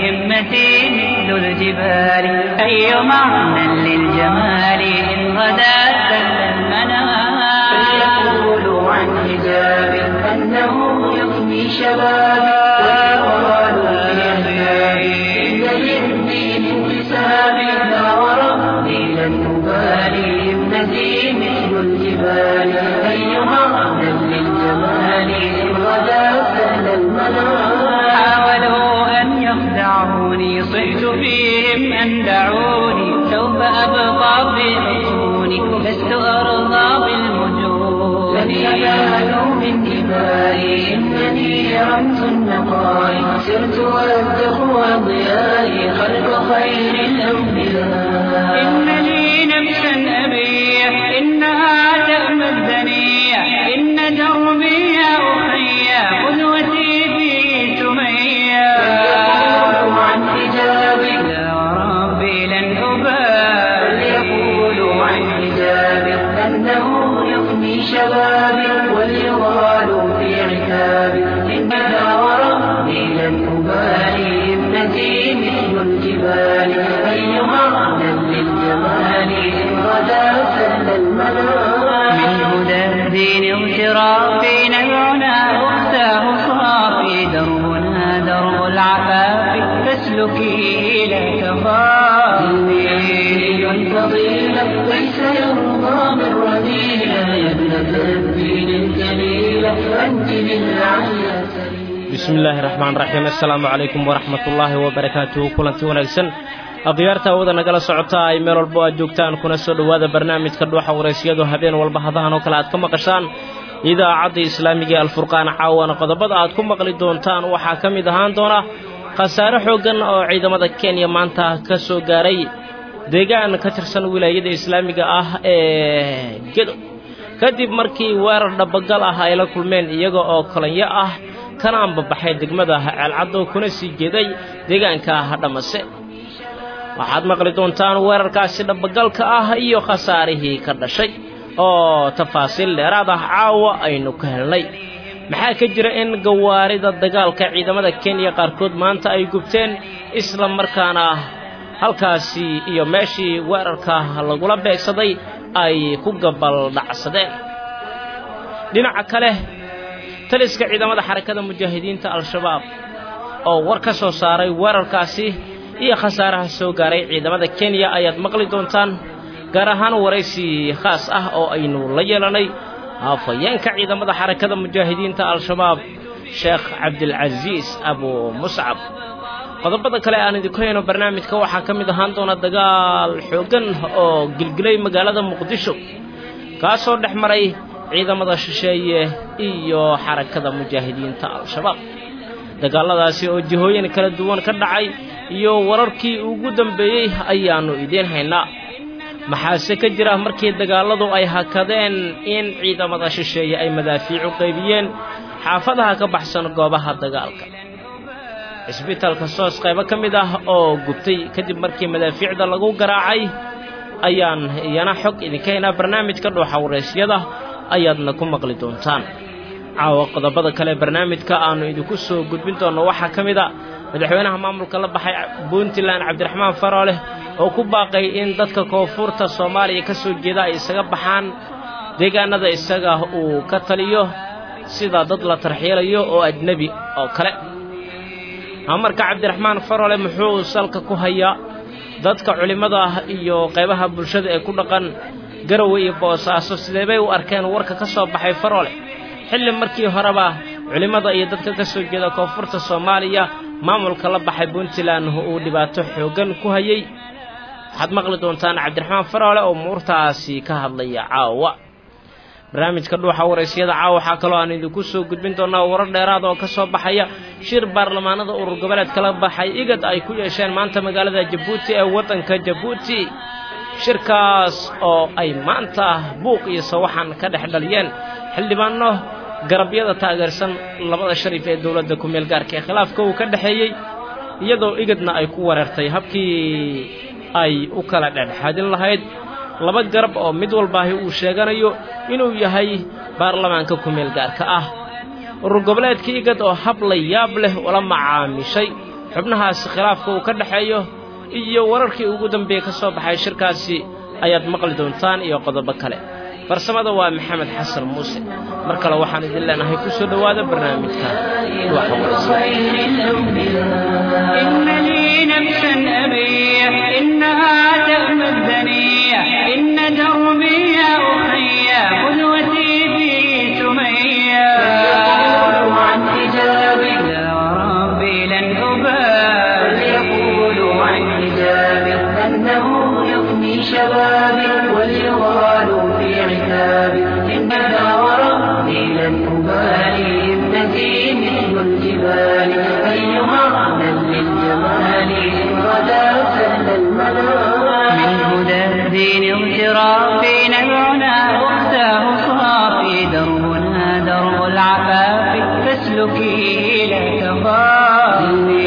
همتي مثل الجبال أي معنى للجمال إن غدا سل المنام فليقولوا عن حجاب أنه يفني شبابي ويقالوا في أحبابي إن للدين انتسابي لا وربي لن أبالي ابنتي مثل الجبال أي معنى للجمال إن غدا سل المنام حاولوا أن يخدعوني صحت فيهم أن دعوني سوف أبقى في حصوني لست أرضى بالمجون لن ينالوا من دمائي إنني رمت النقاء سرت والتقوى ضيائي خلق خير الأنبياء إن لي نفسا أبيح إنها تأمى الدنيا إن دربي يا أخي قدوتي في سمية فليقولوا عن حجابي لا وربي لن أبالي فليقولوا عن حجابي أنه يفني شبابي وليغالوا في عتابي إن لا وربي لن أبالي ابنتي مثل الجبال أي معنى للجمال إن غدا سل المنام من هدى الدين اغترافي نبعنا أختاه صافي دربنا درب العفاف فاسلكيه لا تخافي الفضيلة ليس يرضى من رذيلة يا ابنة الدين الجليلة أنت من عليا bismi illaahi raxmaan raxiim assalaamu calaykum waraxmat ullaahi wabarakaatuhu kulanti wanaagsan akhyaarta awada nagala socota ay meel walbo aad joogtaan kuna soo dhowaada barnaamijka dhuuxa waraysyadu habeen walba hadahan oo kale aad ka maqashaan idaacadda islaamiga ee alfurqaan caawana qodobada aad ku maqli doontaan waxaa ka mid ahaan doona khasaare xooggan oo ciidamada kenya maanta ka soo gaaray deegaan ka tirsan wilaayada islaamiga ah ee gedo kadib markii weerar dhabagal ah ay la kulmeen iyaga oo kolanyo ah kana ambabaxay degmada ceelcaddo kuna sii jeeday deegaanka dhamase waxaad maqli doontaan weerarkaasi dhabagalka ah iyo khasaarihii ka dhashay oo tafaasiil dheeraad ah caawa aynu ka helnay maxaa ka jira in gawaarida dagaalka ciidamada kenya qaarkood maanta ay gubteen isla markaana halkaasi iyo meeshii weerarka lagula beegsaday ay ku gabaldhacsadeen dhinaca kale taliska ciidamada xarakada mujaahidiinta al-shabaab oo war ka soo saaray weerarkaasi iyo khasaaraha soo gaaray ciidamada kenya ayaad maqli doontaan gaar ahaan waraysi khaas ah oo aynu la yeelanay hafayeenka ciidamada xarakada mujaahidiinta al-shabaab sheekh cabdilcasiis abu muscab qodobada kale aan idinku hayno barnaamijka waxaa ka mid ahaan doona dagaal xooggan oo gilgilay magaalada muqdisho kaasoo dhex maray ciidamada shisheeye iyo xarakada mujaahidiinta al-shabaab dagaalladaasi oo jihooyin kala duwan ka dhacay iyo wararkii ugu dambeeyey ayaannu idiin haynaa maxaase ka jira markii dagaalladu ay hakadeen in ciidamada shisheeye ay madaafiicu qaybiyeen xaafadaha ka baxsan goobaha dagaalka cisbitaalka soos qaybo ka mid ah oo gubtay kadib markii madaafiicda lagu garaacay ayaan iyana xog idinka haynaa barnaamijka dhuuxa waraysyada ayaadna ku maqli doontaan caawa qodobada kale barnaamijka aannu idinku soo gudbin doonno waxaa ka mid a madaxweynaha maamulka la baxay puntland cabdiraxmaan farooleh oo ku baaqay in dadka koonfurta soomaaliya ka soo jeeda ay isaga baxaan deegaanada isaga uu ka taliyo sida dad la tarxiilayo oo ajnebi oo kale amarka cabdiraxmaan faroole muxuu salka ku hayaa dadka culimmada ah iyo qaybaha bulshada ee ku dhaqan garowe iyo boosaaso sidee bay u arkeen warka ka soo baxay faroole xilli markii horeba culimmada iyo dadka ka soo jeeda koonfurta soomaaliya maamulka la baxay puntland uu dhibaato xooggan ku hayey waxaad maqli doontaan cabdiraxmaan faroole oo muurtaasi ka hadlaya caawa barnaamijka dhuuxa waraysyada caawa waxaa kaloo aan idinku soo gudbin doonnaa warar dheeraad oo ka soo baxaya shir baarlamaanada urur goboleedka la baxay igad ay ku yeesheen maanta magaalada jabuuti ee waddanka jabuuti shirkaas oo ay maanta buuq iyo sawaxan ka dhex dhaliyeen xildhibaanno garabyada taageersan labada sharif ee dowladda ku-meel gaarka ee khilaafka uu ka dhexeeyey iyadoo igadna ay ku wareertay habkii ay u kala dhexdhexaadin lahayd laba garab oo mid walbaahi uu sheeganayo inuu yahay baarlamaanka ku-meel gaarka ah urur goboleedka igad oo hab la yaab leh ula macaamishay xubnahaasi khilaafka uu ka dhexeeyo iyo wararkii ugu dambeeyey ka soo baxay shirkaasi ayaad maqli doontaan iyo qodobo kale farsamada waa maxamed xasan muuse mar kale waxaan idin leenahay ku soo dhowaada barnaamijka إن لي نفسا أبيح إنها تأمى الدنيا إن دربي يا أخي قدوتي في سمية يقول عن حجابي لا وربي لن أبالي يقول عن حجابي أنه يفني شبابي وليغال في عتابي إنها وربي لن أبالي ابنتي مثل الجبال أيها من للجمال إن غدا سهل المنام من هدى الدين اغترافي نبعنا أختاه صافي دربنا درب العفاف فاسلكيه لا تخافي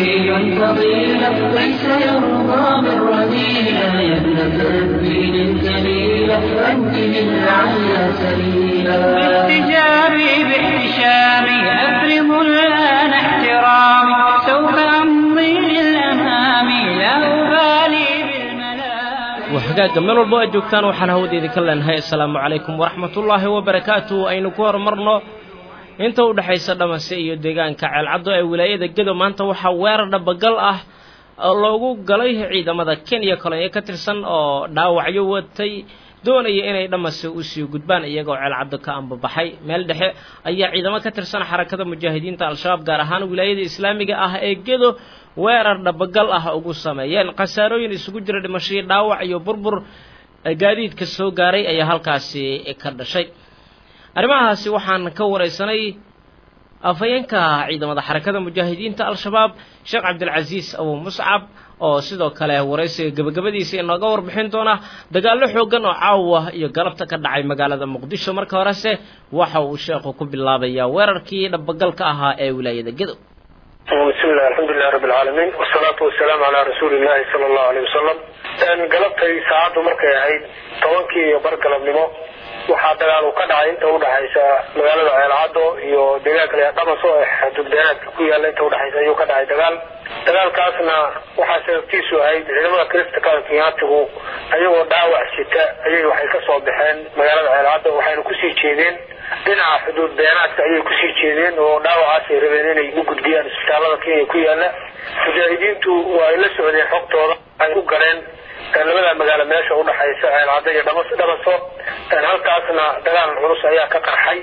فضيلة ليس يرضى بالرذيلة يا ابنة الدين الجليلة أنت للعلى سبيلا باحتجابي باحتشامي أفرض الآن احترامي سوف أمضي للأمام لا أبالي بالملام waxagaaga meel walbo aad joogtaan waxaan hawada idinka leenahay assalaamu calaykum waraxmatullaahi wabarakaatu aynu ku horumarno inta u dhexaysa dhamase iyo deegaanka ceelcaddo ee wilaayada gedo maanta waxaa weerar dhabagal ah oo loogu galay ciidamada kenya kolonyo ka tirsan oo dhaawacyo watay doonaya inay dhamase usii gudbaan iyagoo ceelcaddo ka ambabaxay meel dhexe ayaa ciidamo ka tirsan xarakada mujaahidiinta al-shabaab gaar ahaan wilaayada islaamiga ah ee gedo weerar dhabagal ah ugu sameeyeen khasaarooyin isugu jira dhimashadii dhaawac iyo burbur gaadiidka soo gaaray ayaa halkaasi ka dhashay arrimahaasi waxaan ka waraysanay afhayeenka ciidamada xarakada mujaahidiinta al-shabaab sheekh cabdilcasiis abu muscab oo sidoo kale waraysiga gebagabadiisa inooga warbixin doona dagaallo xooggan oo caawa iyo galabta ka dhacay magaalada muqdisho marka horese waxa uu sheekhu ku bilaabayaa weerarkii dhabagalka ahaa ee wilaayada gedo bismi illah alxamdulilah rabi alcaalamiin wasalaatu wasalaamu calaa rasuuli illahi sala allahu aleyh wasalam galabtay saacaddu markay ahayd tobankii iyo bar galabnimo waxaa dagaal uu ka dhacay inta udhexaysa magaalada ceelcaddo iyo deegaanka la dhamaso ee xadudbeenaadka ku yaalla inta udhexaysa ayuu ka dhacay dagaal dagaalkaasna waxaa sababtiisu ahayd ciidamada kristka kenyaatigu ayagoo dhaawac sita ayay waxay ka soo baxeen magaalada ceelcaddo waxayna kusii jeedeen dhinaca xuduud beenaadka ayay kusii jeedeen oo dhaawacaasay rabeen inay u gudbiyaan isbitaalada kenya ku yaalla mujaahidiintu waa ay la socdeen xogtooda ay u galeen labada magaalo meesha udhexaysa ceelcaddo iyo dhamaso halkaasna dagaal culus ayaa ka qarxay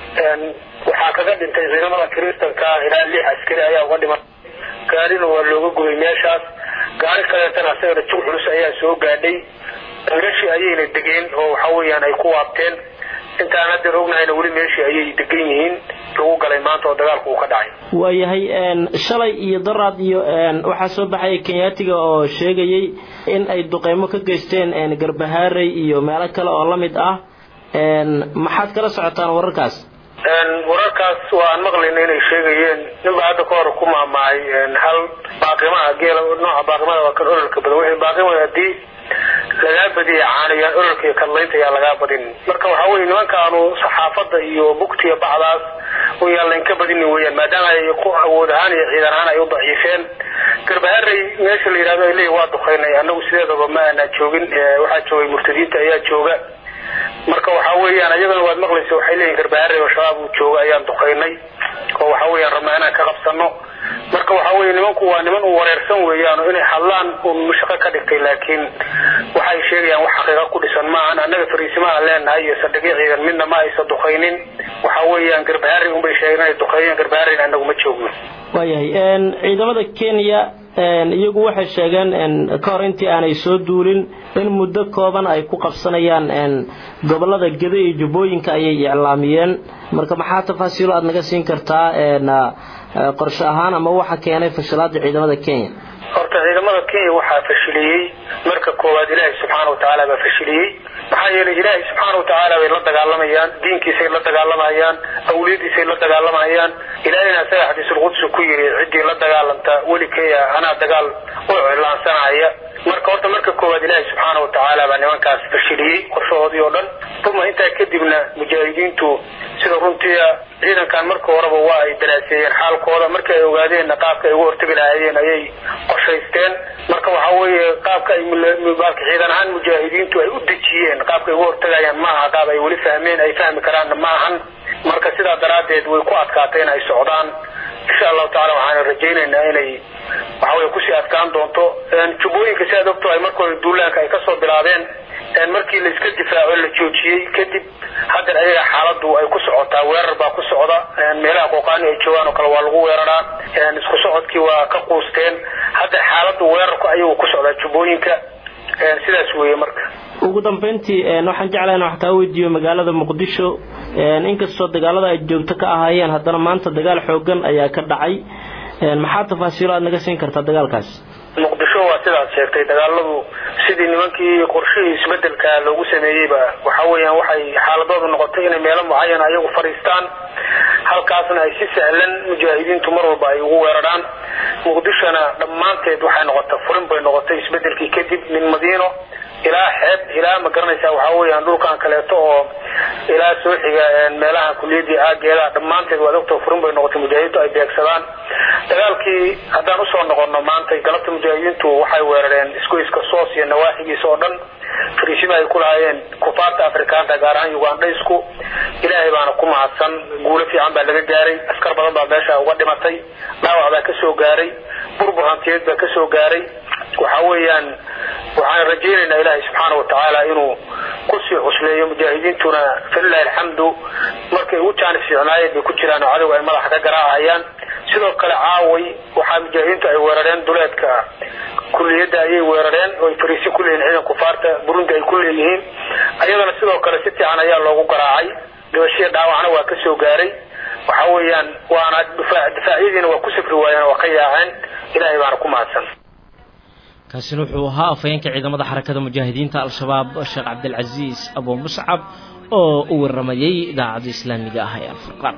waxaa kaga dhintay ciidamada kristanka ilaa lix askari ayaa uga dhiman gaarina waa looga gubay meeshaas gaari kaleetana asagana jug culus ayaa soo gaadhay meeshii ayayna degeen oo waxa weeyaan ay ku waabteen intaan haddeer ognahayna weli meeshii ayay degan yihiin lagu galay maanta oo dagaalku uu ka dhacay waayahay shalay iyo daraad iyo waxaa soo baxaya kenyaatiga oo sheegayay in ay duqeymo ka geysteen garbahaarey iyo meelo kale oo la mid ah maxaad kala socotaan wararkaas wararkaas waan maqlayna inay sheegayeen ninba hadda ka hor ku maamahay hal baaqimaha geela nooca baaqimada waa kan ololka badan wixii baaqima haddii lagaa badiyay caaniyaan ololka iyo kadlaynta ayaa lagaa badin marka waxaa weye nimankaanu saxaafadda iyo bugtiya bacdaas wayaan laynka badinin weyaan maadaama ay ku awood ahaan iyo ciidan ahaan ay u daciifeen garbaharey meesha la yidhahdo ay leeyihin waa duqaynay annagu sideedaba ma aanaa joogin waxaa joogay murtadiinta ayaa jooga marka waxa weeyaan ayagana waad maqlaysa waxay leeyihin garbaharey oo shabaab uu jooga ayaan duqaynay oo waxa weeyaan rabnaa inaan ka qabsano marka waxa weye nimanku waa niman u wareersan weeyaan oo inay hadlaan un shaqo ka dhigtay laakiin waxay sheegayaan wax xaqiiqa ku dhisan maahan annaga fariisimaha leenahay iyo saldhigyo ciidan midna ma aysa duqaynin waxa weeyaan garbaharey unbay sheegeen inay duqeeyeen garbahareyna annagu ma joogno waayahay ciidamada kenya iyagu waxay sheegeen ka hor intii aanay soo duulin in muddo kooban ay ku qabsanayaan gobolada geda iyo jubbooyinka ayay iclaamiyeen marka maxaa tafaasiilo aada naga siin kartaa qorshe ahaan ama waxa keenay fashilaada ciidamada kenya horta ciidamada kenya waxaa fashiliyey marka koowaad ilaahay subxaana watacaala baa fashiliyey maxaa yeelay ilaahay subxaana watacaala bay la dagaalamayaan diinkiisay la dagaalamayaan awliyadiisay la dagaalamayaan ilaahayna asaga xadiisulqudsi ku yiri ciddii la dagaalanta weli kenya anaa dagaal u iclaansanaya marka horta marka koowaad ilaahay subxaana watacaala baa nimankaas fashiliyey qorshahoodii oo dhan uma intaa kadibna mujaahidiintu sida runtii ciidankan marka horeba waa ay daraaseeyeen xaalkooda markii ay ogaadeenna qaabka ay uga hortegi lahaayeen ayay qorshaysteen marka waxa weeye qaabka ay maalka ciidan ahaan mujaahidiintu ay u dejiyeen qaabka ay uga hortegayaan ma aha qaab ay weli fahmeen ay fahmi karaanna ma ahan marka sidaa daraaddeed way ku adkaatay in ay socdaan insha allahu tacala waxaan rajaynaynaa inay waxawey kusii adkaan doonto jubbooyinka si aad ogtahay markooda duulaanka ay kasoo bilaabeen markii la iska difaaco la joojiyey kadib haddeer ayaga xaaladu ay ku socotaa weerar baa ku socda meelaha qooqaani ay joogaan oo kale waa lagu weeraraa isku socodkii waa ka quusteen hadda xaaladu weerarku ayagu ku socdaa jubbooyinka sidaas weeye marka ugu dambeyntii waxaan jeclahay in wax kaa weydiiyo magaalada muqdisho inkastoo dagaalada ay joogto ka ahaayeen haddana maanta dagaal xoogan ayaa ka dhacay maxaa tafaasiilo aad naga siin kartaa dagaalkaas muqdisho waa sidaad sheegtay dagaaladu sidii nimankii qorshihii isbedelka loogu sameeyeyba waxa weeyaan waxay xaaladoodu noqotay inay meelo mucayan ayagu fadhiistaan halkaasna ay si sahlan mujaahidiintu mar walba ay ugu weeraraan muqdishona dhammaanteed waxay noqotay furin bay noqotay isbedelkii kadib min madiino ilaa xeeb ilaa ma garanaysaa waxaa weeyaan dhulkan kaleeto oo ilaa soo xiga meelaha kuliyadii aageeda dhammaanteed waad ogta furin bay noqotay mujaahidiintu ay beegsadaan dagaalkii haddaan usoo noqono maanta galabta mujaahidiintu waxay weerareen isgoyska soos iyo nawaaxigiisa oo dhan fariisima ay ku lahaayeen kufaarta afrikaanta gaar ahaan ugandhaysku ilaahay baana ku mahadsan guulo fiican baa laga gaaray askar badan baa meesha uga dhimatay dhaawac baa kasoo gaaray burbur hantiyeed baa kasoo gaaray waxa weeyaan waxaan rajaynaynaa ilaahay subxaana watacaala inuu kusii cusleeyo mujaahidiintuna falilahi alxamdu markay ugu jaanis fiicnaayeen bay ku jiraan oo cadowga ay madaxa ka garaacayaan sidoo kale caaway waxaa mujaahidiintu ay weerareen duleedka kuliyadda ayay weerareen oo ay fariisi ku leeyihin ciidan kufaarta burundi ay ku leeyihiin ayadana sidoo kale si fiican ayaa loogu garaacay dhibashiya dhaawacna waa ka soo gaaray waxa weeyaan waana difaacyadiina waa ku safri waayeen waa ka yaaceen ilaahay baana ku mahadsan kaasina wuxuu ahaa afhayeenka ciidamada xarakada mujaahidiinta al-shabaab sheekh cabdilcasiis abu muscab oo u waramayay idaacadda islaamiga ah ee alfurqaan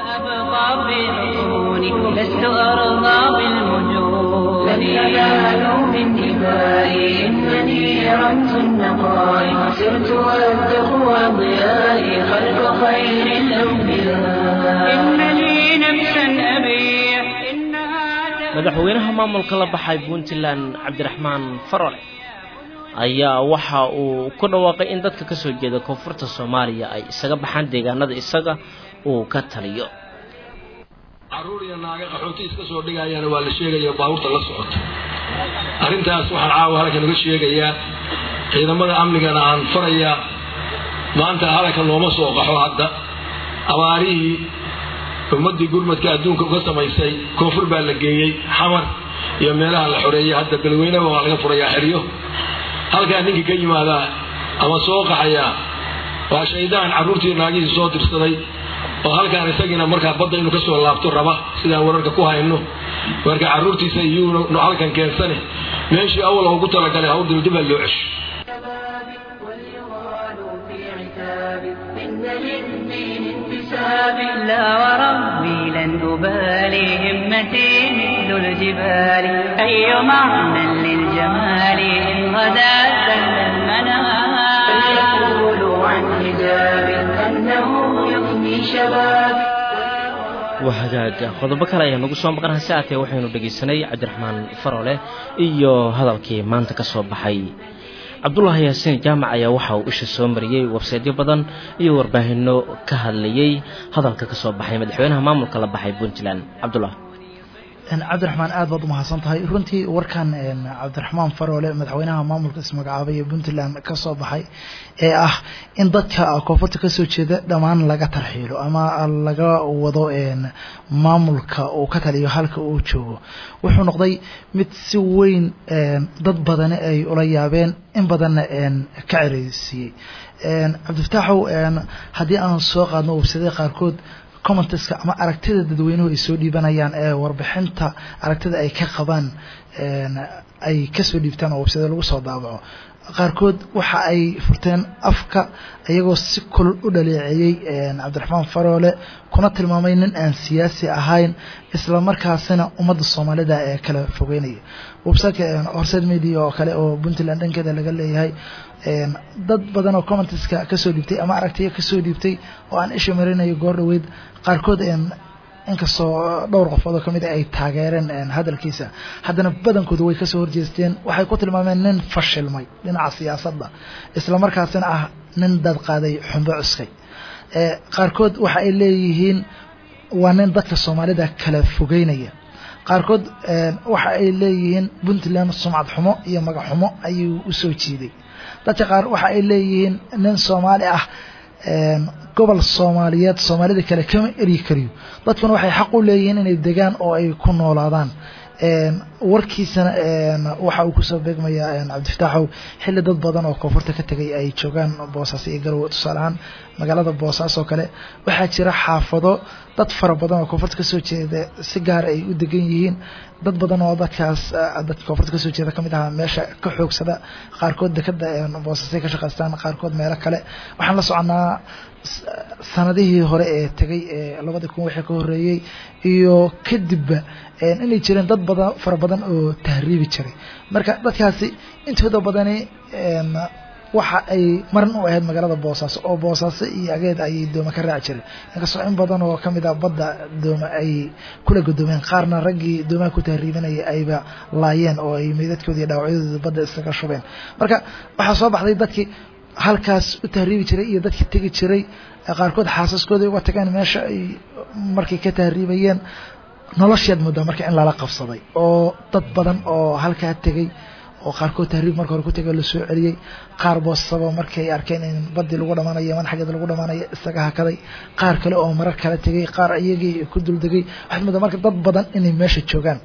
لست أرضى بالمجون لن ينالوا من دمائي إنني رمت النقاء سرت والتقوى ضيائي خلف خير الأنبياء إنني نفسا أبيع إنها madaxweynaha maamulka la baxay puntland cabdiraxmaan farole ayaa waxa uu ku dhawaaqay in dadka kasoo jeeda koonfurta soomaaliya ay isaga baxaan deegaanada isaga uu ka taliyo caruur iyo naaga qaxooti iska soo dhigayaana waa la sheegaya baabuurta la socota arrintaas waxaan caawa halkan uga sheegayaa ciidamada amnigana aan farayaa maanta halaka looma soo qaxo hadda abaarihii ummaddii gurmadka adduunka uga samaysay koonfur baa la geeyey xamar iyo meelaha la xoreeyey hadda galweynaba waa laga furayaa xeryo halkaa ninkii ka yimaadaa ama soo qaxayaa waa shaydaan carruurtii naagihiisi soo dirsaday oo halkaan isagiina markaa badda inuu kasoo laabto raba sidaan wararka ku hayno marka carruurtiisa iyuuna halkan keensane meeshii awal ugu talagalay hawdil dib aa loo cesho وليغال في عتاب إن للدين انتساب لا وربي لن أبالي همتي مثل الجبال أي معنى للجمال إن غدا سل المنام فليقولوا عن حجاب أنه يفني شباب waa hagaaga qodobo kale ayaa nagu soo maqan hase aatee waxaynu dhegaysanay cabdiraxmaan farole iyo hadalkii maanta ka soo baxay cabdulaahi yaasiin jaamac ayaa waxa uu isha soo mariyey websaydyo badan iyo warbaahinno ka hadlayey hadalka ka soo baxay madaxweynaha maamulka la baxay puntland cabdullah cabdiraxmaan aad baad umahadsan tahay runtii warkan cabdiraxmaan faroole madaxweynaha maamulka ismagacaabay ee puntland ka soo baxay ee ah in dadka koonfurta kasoo jeeda dhammaan laga tarxiilo ama laga wado maamulka uu ka taliyo halka uu joogo wuxuu noqday mid si weyn dad badani ay ula yaabeen in badanna ka cereysiiyey cabdifataaxow haddii aan soo qaadno websadada qaarkood commenteska ama aragtida dadweynuhu ay soo dhiibanayaan ee warbixinta aragtida ay ka qabaan ay kasoo dhiibtaan oo websada lagu soo daabaco qaarkood waxa ay furteen afka iyagoo si kulul u dhaleeceeyey cabdiraxmaan faroole kuna tilmaamay nin aan siyaasi ahayn isla markaasina ummadda soomaalida ee kala fogeynaya websiteka horseed media oo kale oo puntland dhankeeda laga leeyahay dad badan oo commenteska kasoo dhiibtay ama aragtiya kasoo dhiibtay oo aan isha marinayo goor dhaweyd qaarkood inkastoo dhowr qofood oo kamid a ay taageereen hadalkiisa haddana badankooda way kasoo horjeesteen waxay ku tilmaameen nin fashilmay dhinaca siyaasadda isla markaasina ah nin dad qaaday xumbo cuskay qaarkood waxa ay leeyihiin waa nin dadka soomaalida kala fogeynaya qaarkood waxa ay leeyihiin puntland sumcad xumo iyo magac xumo ayuu usoo jiiday dadka qaar waxa ay leeyihiin nin soomaali ah gobol soomaaliyeed soomaalida kale kama eryi kariyo dadkuna waxay xaq u leeyihiin inay degaan oo ay ku noolaadaan warkiisana waxa uu kusoo beegmayaa cabdifataaxow xilli dad badan oo koonfurta ka tegay ay joogaan boosaaso iyo garowe tusaale ahaan magaalada boosaaas oo kale waxaa jira xaafado dad fara badan oo koonfurta kasoo jeeda si gaara ay u degan yihiin dad badan oo dadkaas dadka koonfurta kasoo jeeda kamid ahaa meesha ka xoogsada qaarkood dekada boosaasay ka shaqaystaan qaarkood meelo kale waxaan la soconaa sanadihii hore ee tegay ee labadii kun wixii ka horeeyey iyo kadibba inay jireen dad badan fara badan oo tahriibi jiray marka dadkaasi intooda badani waxa ay marin u ahayd magaalada boosaaso oo boosaaso iyo ageed ayay dooma ka raaci jiray inkastoo in badan oo kamid a badda dooma ay kula godoomeen qaarna raggii doomaha ku tahriibinaya ayba laayeen oo ay meydadkooda iyo dhaawacyadooda badda iskaga shubeen marka waxaa soo baxday dadkii halkaas u tahriibi jiray iyo dadkii tegi jiray qaarkood xaasaskooda uga tageen meesha ay markay ka tahriibayeen nolosheed muddaa marka in lala qabsaday oo dad badan oo halkaa tegey oo qaarkood tahriib marka hore ku tegay lasoo celiyey qaar boosaba markay arkeen in badii lagu dhamanayo man xaggeeda lagu dhamanayo isaga hakaday qaar kale oo marar kale tegey qaar iyagii ku duldegay waxaad muddaa marka dad badan inay meesha joogaan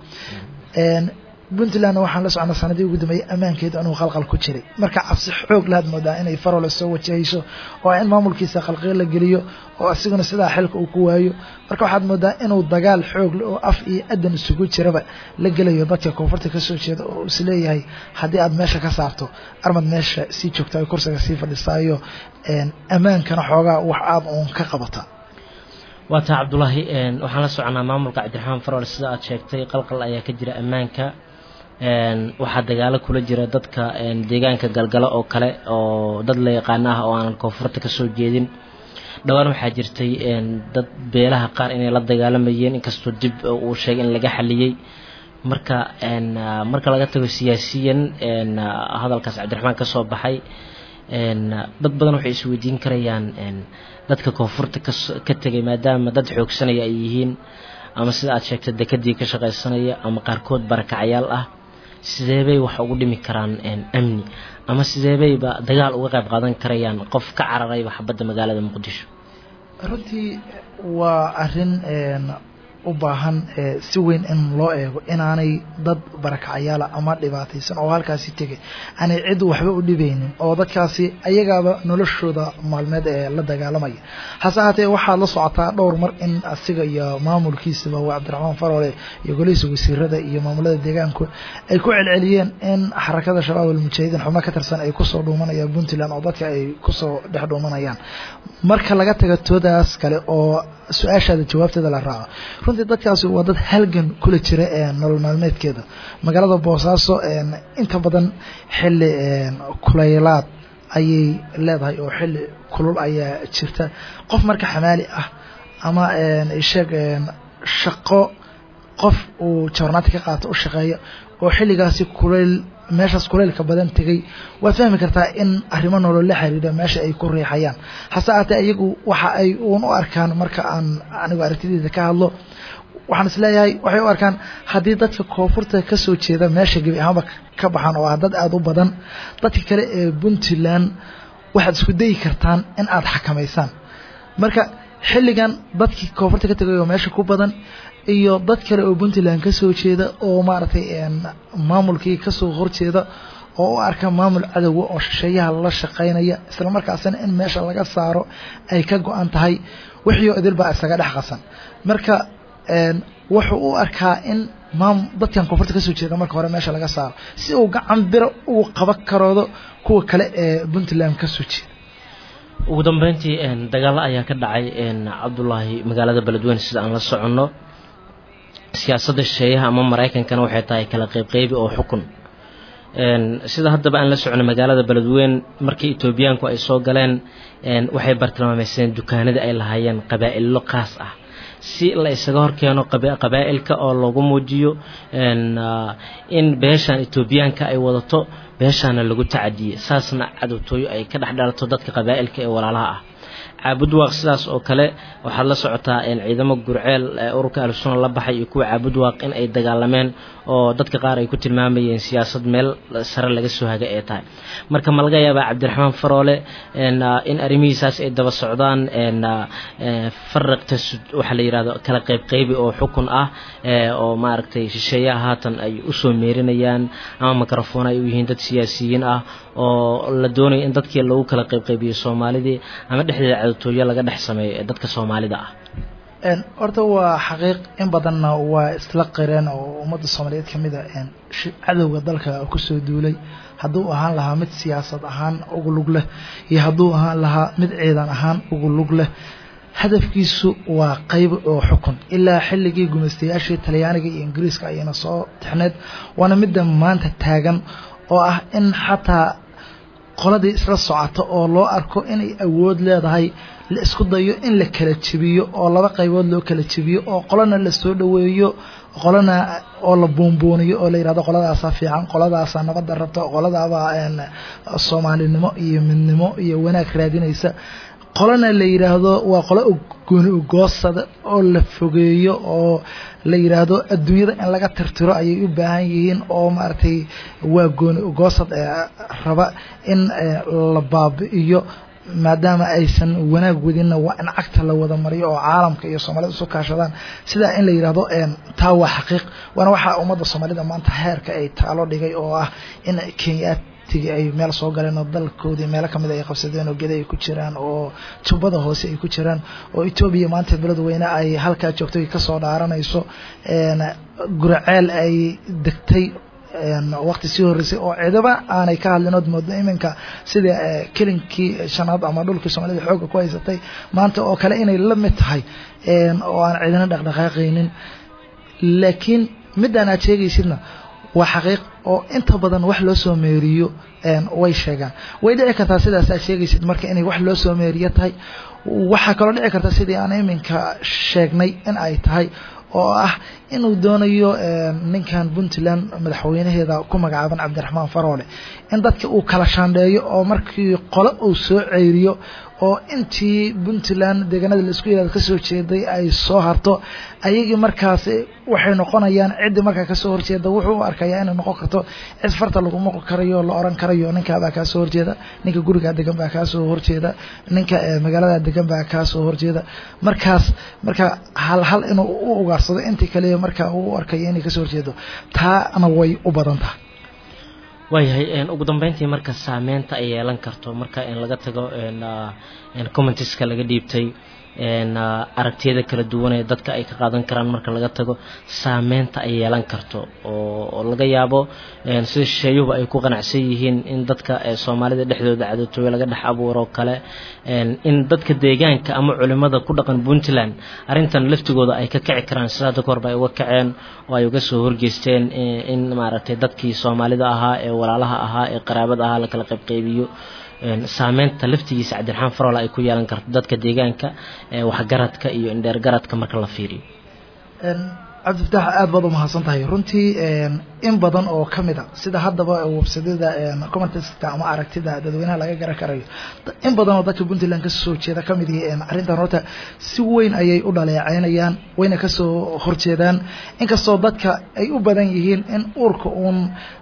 puntlandna waxaan la socnaa sanadii ugu dambeeyey ammaankeedu inuu qalqal ku jiray marka cabsi xoog lahaad moodaa inay farole soo wajahayso oo in maamulkiisa qalqiyo la geliyo oo asiguna sidaa xilka uu ku waayo marka waxaad moodaa inuu dagaal xoog oo af iyo adan isugu jiraba la gelayo dadka koonfurta kasoo jeeda oo isleeyahay haddii aad meesha ka saarto armad meesha sii joogta ay kursiga sii fadhisaayo ammaankana xoogaa wax aad uun ka qabata waa taa cabdulaahi waxaan la soconaa maamulka cabdiraxmaan farol sida aad sheegtay qalqal ayaa ka jira ammaanka waxaa dagaalo kula jira dadka deegaanka galgalo oo kale oo dad la yaqaano ah oo aanan koonfurta kasoo jeedin dhowaan waxaa jirtay dad beelaha qaar inay la dagaalamayeen inkastoo dib uu sheegay in laga xaliyey marka marka laga tago siyaasiyan hadalkaas cabdiraxmaan ka soo baxay dad badan waxay isweydiin karayaan dadka koonfurta ka tegay maadaama dad xoogsanaya ay yihiin ama sida aad sheegtay dekadii ka shaqaysanaya ama qaarkood barakacayaal ah sideebay wax ugu dhimi karaan amni ama sideebayba dagaal uga qayb qaadan karayaan qof ka cararayba xabadda magaalada muqdisho runtii waa arin u baahan si weyn in loo eego inaanay dad barakacayaala ama dhibaataysan oo halkaasi tegay aanay cid waxba u dhibaynin oo dadkaasi ayagaaba noloshooda maalmeed ee la dagaalamaya hase ahaatee waxaad la socotaa dhowr mar in asiga iyo maamulkiisaba waa cabdiraxmaan farole iyo golihiisa wasiirada iyo maamulada deegaanku ay ku celceliyeen in xarakada shabaab almujaahidiin xubno ka tirsan ay kusoo dhuumanayaan puntland oo dadka ay kusoo dhex dhuumanayaan marka laga taga toodaas kale oo su-aashaada jawaabteeda la raaco runtii dadkaasi waa dad halgan kula jira nolol maalmeedkeeda magaalada boosaaso inta badan xili kulaylaad ayay leedahay oo xili kulul ayaa jirta qof marka xamaali ah ama sheeg shaqo qof uu jawarnaati ka qaato u shaqeeya oo xilligaasi kulayl meeshaas kulaylka badan tegay waad fahmi kartaa in arrimo nolol la xiriira meesha ay ku riixayaan hase aatee iyagu waxa ay uun u arkaan marka aan anigu aragtideeda ka hadlo waxaan isleeyahay waxay u arkaan haddii dadka koonfurta kasoo jeeda meesha gebi ahaanba ka baxaan oo ah dad aada u badan dadka kale ee puntland waxaad isku dayi kartaan in aada xakamaysaan marka xilligan dadkii koonfurta ka tegay oo meesha ku badan iyo dad kale oo puntland kasoo jeeda oo maaragtay maamulkii kasoo horjeeda oo u arka maamul cadowga oo shisheeyaha la shaqaynaya isla markaasina in meesha laga saaro ay ka go-an tahay wixii idil baa isaga dhex qasan marka wuxuu u arkaa in maam dadkan koonfurta kasoo jeeda marka hore meesha laga saaro si uu gacan biro ugu qaban karoodo kuwa kale ee puntland kasoo jeeda ugu dambeyntii dagaalo ayaa ka dhacay cabdulaahi magaalada beledweyne sida aan la soconno siyaasadda shisheeyaha ama maraykankana waxay tahay kala qeybqeybi oo xukun sida haddaba aan la soconay magaalada beledweyne markii etoobiyaanku ay soo galeen waxay bartilmaameyseen dukaanadii ay lahaayeen qabaa'illo qaas ah si la isaga horkeeno qabaa'ilka oo lagu muujiyo in beeshan etoobiyaanka ay wadato beeshaana lagu tacadiyey saasna cadowtooyo ay ka dhex dhalato dadka qabaa'ilka ee walaalaha ah caabudwaaq sidaas oo kale waxaad la socotaa ciidamo gurceel ururka ahlusuna la baxay iyo kuwa caabudwaaq in ay dagaalameen oo dadka qaar ay ku tilmaamayeen siyaasad meel sare laga soo haga ee tahay marka ma laga yaabaa cabdiraxmaan faroole in arrimihiisaas ay daba socdaan faraqta waxaa la yidhahdo kala qeybqeybi oo xukun ah oo maaragtay shisheeyaha haatan ay usoo meerinayaan ama mikrofon ay u yihiin dad siyaasiyiin ah oo la doonayo in dadkii lagu kala qeybqeybiyo soomaalidii ama dhexdeeda cadowtooyo laga dhex sameeyo ee dadka soomaalida ah horta waa xaqiiq in badanna waa isla qireen oo ummadda soomaaliyeed ka mid a cadowga dalka kusoo duulay hadduu ahaan lahaa mid siyaasad ahaan ugu lug leh iyo hadduu ahaan lahaa mid ciidan ahaan ugu lug leh hadafkiisu waa qayb oo xukun ilaa xilligii gumaystayaashii talyaaniga iyo ingiriiska ayayna soo tixneed waana midda maanta taagan oo ah in xataa qoladii isla socota oo loo arko inay awood leedahay la isku dayo in la kala jebiyo oo laba qaybood loo kala jebiyo oo qolana la soo dhoweeyo qolana oo la buunbuuniyo oo la yidhahdo qoladaasaa fiican qoladaasaa nabadda rabta qoladaabaa soomaalinimo iyo midnimo iyo wanaag raadinaysa qolana la yidhaahdo waa qolo gooni ugoosada oo la fogeeyo oo la yidhaahdo adduunyada in laga tirtiro ayay u baahan yihiin oo maaragtay waa gooni ugoosad raba in la baabi'iyo maadaama aysan wanaag wadinna waa in cagta la wada mariyo oo caalamka iyo soomaalida isu kaashadaan sidaa in la yidhahdo taa waa xaqiiq waana waxaa ummadda soomaalida maanta heerka ay taalo dhigay oo ah in kenyaad ay meel soo galeen oo dalkoodii meelo kamid ay qabsadeen oo geda ay ku jiraan oo jubbada hoose ay ku jiraan oo etoobiya maanta beledweyne ay halkaa joogto kasoo dhaaranayso guraceel ay degtay waqti sii horreysay oo cidaba aanay ka hadlin ood moodo iminka sida kelinkii shanaad ama dhulkii soomaalida xoogga ku haysatay maanta oo kale inay la mid tahay oo aan cidina dhaqdhaqaaqaynin laakiin midaan aad sheegaysidna waa xaqiiq oo inta badan wax loo soo meeriyo way sheegaan way dhici kartaa sidaas aad sheegaysid marka inay wax loo soo meeriyo tahay waxaa kaloo dhici karta sidii aan iminka sheegnay in ay tahay oo ah inuu doonayo ninkan puntland madaxweynaheeda ku magacaaban cabdiraxmaan faroole in dadka uu kala shaandheeyo oo markii qole uu soo ceyriyo oo intii puntland deegaanada laisku yihahdo kasoo jeeday ay soo harto ayagii markaas waxay noqonayaan ciddii markaa kasoo horjeeda wuxuu u arkayaa inay noqon karto cid farta laguma karayo la oran karayo ninkaabaa kaa soo horjeeda ninka gurigaa degan baa kaa soo horjeeda ninka magaalada degan baa kaa soo horjeeda markaas marka hal hal inuu u ugaarsado intii kale markaa uu arkayo inay kasoo horjeedo taana way u badan tahay waayahay ugu dambeyntii marka saameynta ay yeelan karto marka in laga tago commentiska laga dhiibtay aragtiyada kala duwan ee dadka ay ka qaadan karaan marka laga tago saameynta ay yeelan karto oo laga yaabo sida shisheeyuhu ay ku qanacsan yihiin in dadka soomaalida dhexdooda cadowtooyo laga dhex abuuro kale in dadka deegaanka ama culimada ku dhaqan puntland arrintan laftigooda ay ka kici karaan sida hadda kahorba ay uga kaceen oo ay uga soo horgeysteen in maaragtay dadkii soomaalida ahaa ee walaalaha ahaa ee qaraabada ahaa la kala qaybqaybiyo saameynta laftigiisa cabdiraxmaan faroole ay ku yeelan karto dadka deegaanka waxgaradka iyo indheergaradka marka la fiiriyo cabdifatax aad baad umahadsan tahay runtii in badan oo kamid a sida haddaba websadada commenteska ama aragtida dadweynaha laga garan karayo in badan oo dadka puntland kasoo jeeda kamid yihi arrintan horta si weyn ayay u dhaleeceynayaan wayna kasoo horjeedaan inkastoo dadka ay u badan yihiin in uurka uun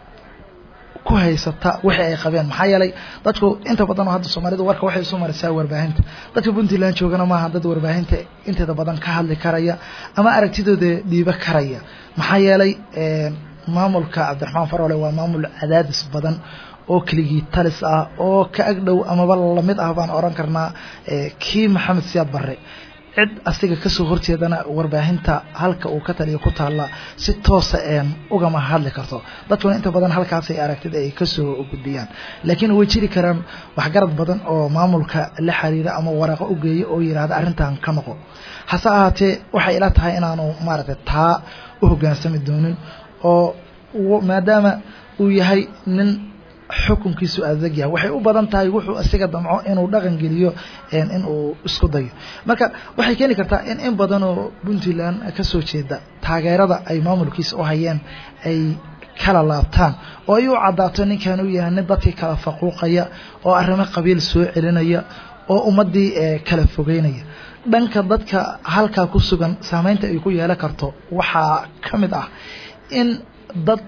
ku haysata wixii ay qabeen maxaa yeelay dadku inta badan oo hadda soomaalidu warka waxay isu marisaa warbaahinta dadka puntland joogana maaha dad warbaahinta inteeda badan ka hadli karaya ama aragtidooda dhiibo karaya maxaa yeelay maamulka cabdiraxmaan faroole waa maamul cadaadis badan oo keligii talis ah oo ka agdhow amaba lamid ah baan oran karnaa kii maxamed siyaad barre cid asiga kasoo horjeedana warbaahinta halka uu ka taliya ku taalla si toosa een ugama hadli karto dadkuna inta badan halkaasay aragtida ay kasoo gudbiyaan laakiin way jiri karaan waxgarad badan oo maamulka la xiriira ama waraaqo u geeya oo yidhaahda arrintan ka noqo hase ahaatee waxay ila tahay inaanu maaragtay taa u hoggaansami doonin oo maadaama uu yahay nin xukunkiisu adag yahay waxay u badan tahay wuxuu isaga damco inuu dhaqan geliyo in uu isku dayo marka waxay keeni kartaa in in badan oo puntland kasoo jeeda taageerada ay maamulkiisa u hayeen ay kala laabtaan oo ay u caddaato ninkan uu yahay nin dadkii kala faquuqaya oo arrimo qabiil soo celinaya oo ummaddii kala fogeynaya dhanka dadka halkaa ku sugan saameynta ay ku yeelan karto waxaa ka mid ah in dad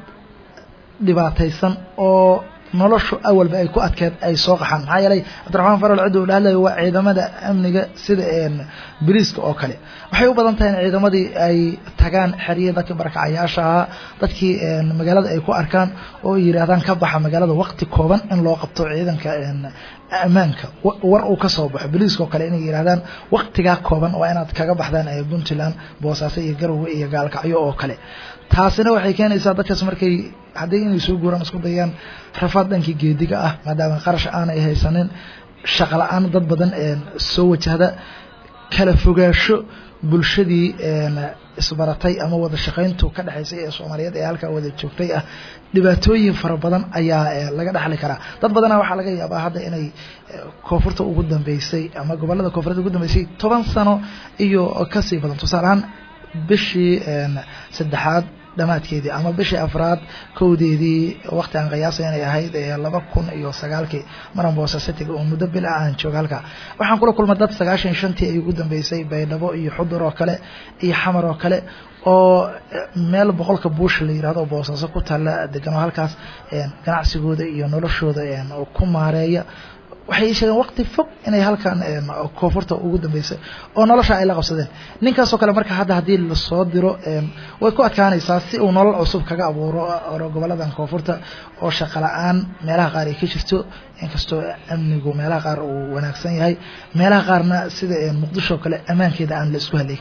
dhibaataysan oo noloshu awalba ay ku adkeed ay soo qaxaan maxaa yeelay cabdiraxmaan farol cidda uu dhahlayo waa ciidamada amniga sida boliiska oo kale waxay u badan tahay in ciidamadii ay tagaan xeriyii dadkii barakacayaasha ahaa dadkii magaalada ay ku arkaan oo ay yidhaahdaan ka baxa magaalada waqti kooban in loo qabto ciidanka ammaanka war uu ka soo baxo boliiska oo kale inay yidhahdaan waqtigaa kooban waa inaad kaga baxdaan puntland boosaaso iyo garowe iyo gaalkacyo oo kale taasina waxay keenaysaa dadkaas markay haddii inay soo guuraan isku dayaan rafaad dhankii geediga ah maadaama qarash aanay haysanin shaqo la-aan dad badan soo wajahda kala fogaasho bulshadii isbaratay ama wada shaqayntu ka dhexaysay ee soomaaliyeed ee halkaa wada joogtay ah dhibaatooyin fara badan ayaa laga dhexli karaa dad badana waxaa laga yaabaa hadda inay koonfurta ugu dambeysay ama gobolada koonfureed ugu dambeysay toban sano iyo kasii badan tusaale ahaan bishii saddexaad dhamaadkeedii ama bishii afraad kowdeedii waqti aan qiyaasa inay ahayd laba kun iyo sagaalkii maran boosasitiga oo muddo bil ah aan jooga halkaa waxaan kula kulmay dad sagaashan shantii ay ugu dambeysay baydhabo iyo xudur oo kale iyo xamar oo kale oo meel boqolka buusha la yirahdo oo boosaaso ku taalla degan oo halkaas ganacsigooda iyo noloshooda ku maareeya waxay sheegeen waqti fog inay halkan koonfurta ugu dambeysay oo nolosha ay la qabsadeen ninkaasoo kale marka hadda haddii lasoo diro way ku adkaanaysaa si uu nolol cusub kaga abuuro goboladan koonfurta oo shaqo la-aan meelaha qaar ay ka jirto inkastoo amnigu meelaha qaar uu wanaagsan yahay meelaha qaarna sida muqdisho kale ammaankeeda aan la isku haley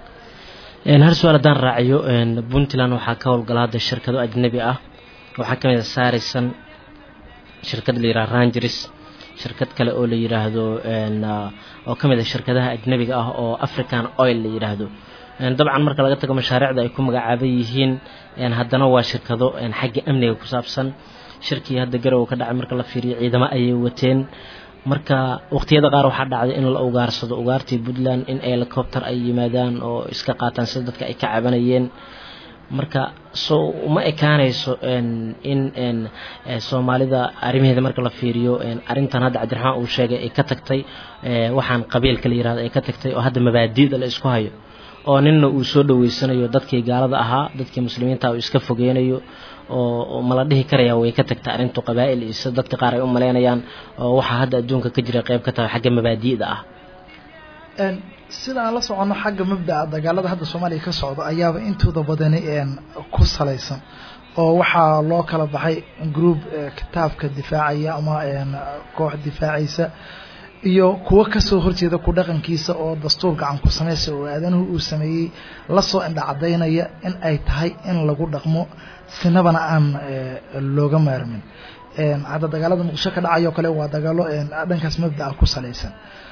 karin hal su-aal haddaan raaciyo puntland waxaa ka howlgala hadda shirkado ajnabi ah waxaa kamid a saaraysan shirkad la yiraha rangers shirkad kale oo la yiraahdo oo ka mid ah shirkadaha ajnabiga ah oo african oil la yiraahdo dabcan marka laga tago mashaariicda ay ku magacaaban yihiin haddana waa shirkado xagga amniga ku saabsan shirkii hadda garow ka dhacay marka la fiiriyo ciidamo ayay wateen marka waqtiyada qaar waxaa dhacday in la ugaarsado ugaartii puntland in helicopter ay yimaadaan oo iska qaataan sida dadka ay ka cabanayeen marka so uma ekaanayso in soomaalida arrimaheeda marka la fiiriyo arrintan hadda cabdiraxmaan uu sheegay ay ka tagtay waxaan qabiilka la yirahdo ay ka tagtay oo hadda mabaadi'da la isku hayo oo ninna uu soo dhaweysanayo dadkii gaalada ahaa dadkii muslimiinta uu iska fogeynayo oo mala dhihi karaya way ka tagta arrintu qabaa'il iyo sida dadka qaar ay u malaynayaan oo waxaa hadda adduunka ka jira qayb ka tahay xagga mabaadi'da ah sida aan la soconno xagga mabda'a dagaalada hadda soomaaliya ka socda ayaaba intooda badani ku salaysan oo waxaa loo kala baxay group kitaabka difaacaya ama koox difaacaysa iyo kuwo kasoo horjeeda ku dhaqankiisa oo dastuur gacan ku samaysa oo aadanuhu uu sameeyey lasoo indhacadaynaya in ay tahay in lagu dhaqmo sinabana aan looga maarmin hadda dagaalada muqdisho ka dhacayo kale waa dagaalo dhankaas mabda'a ku salaysan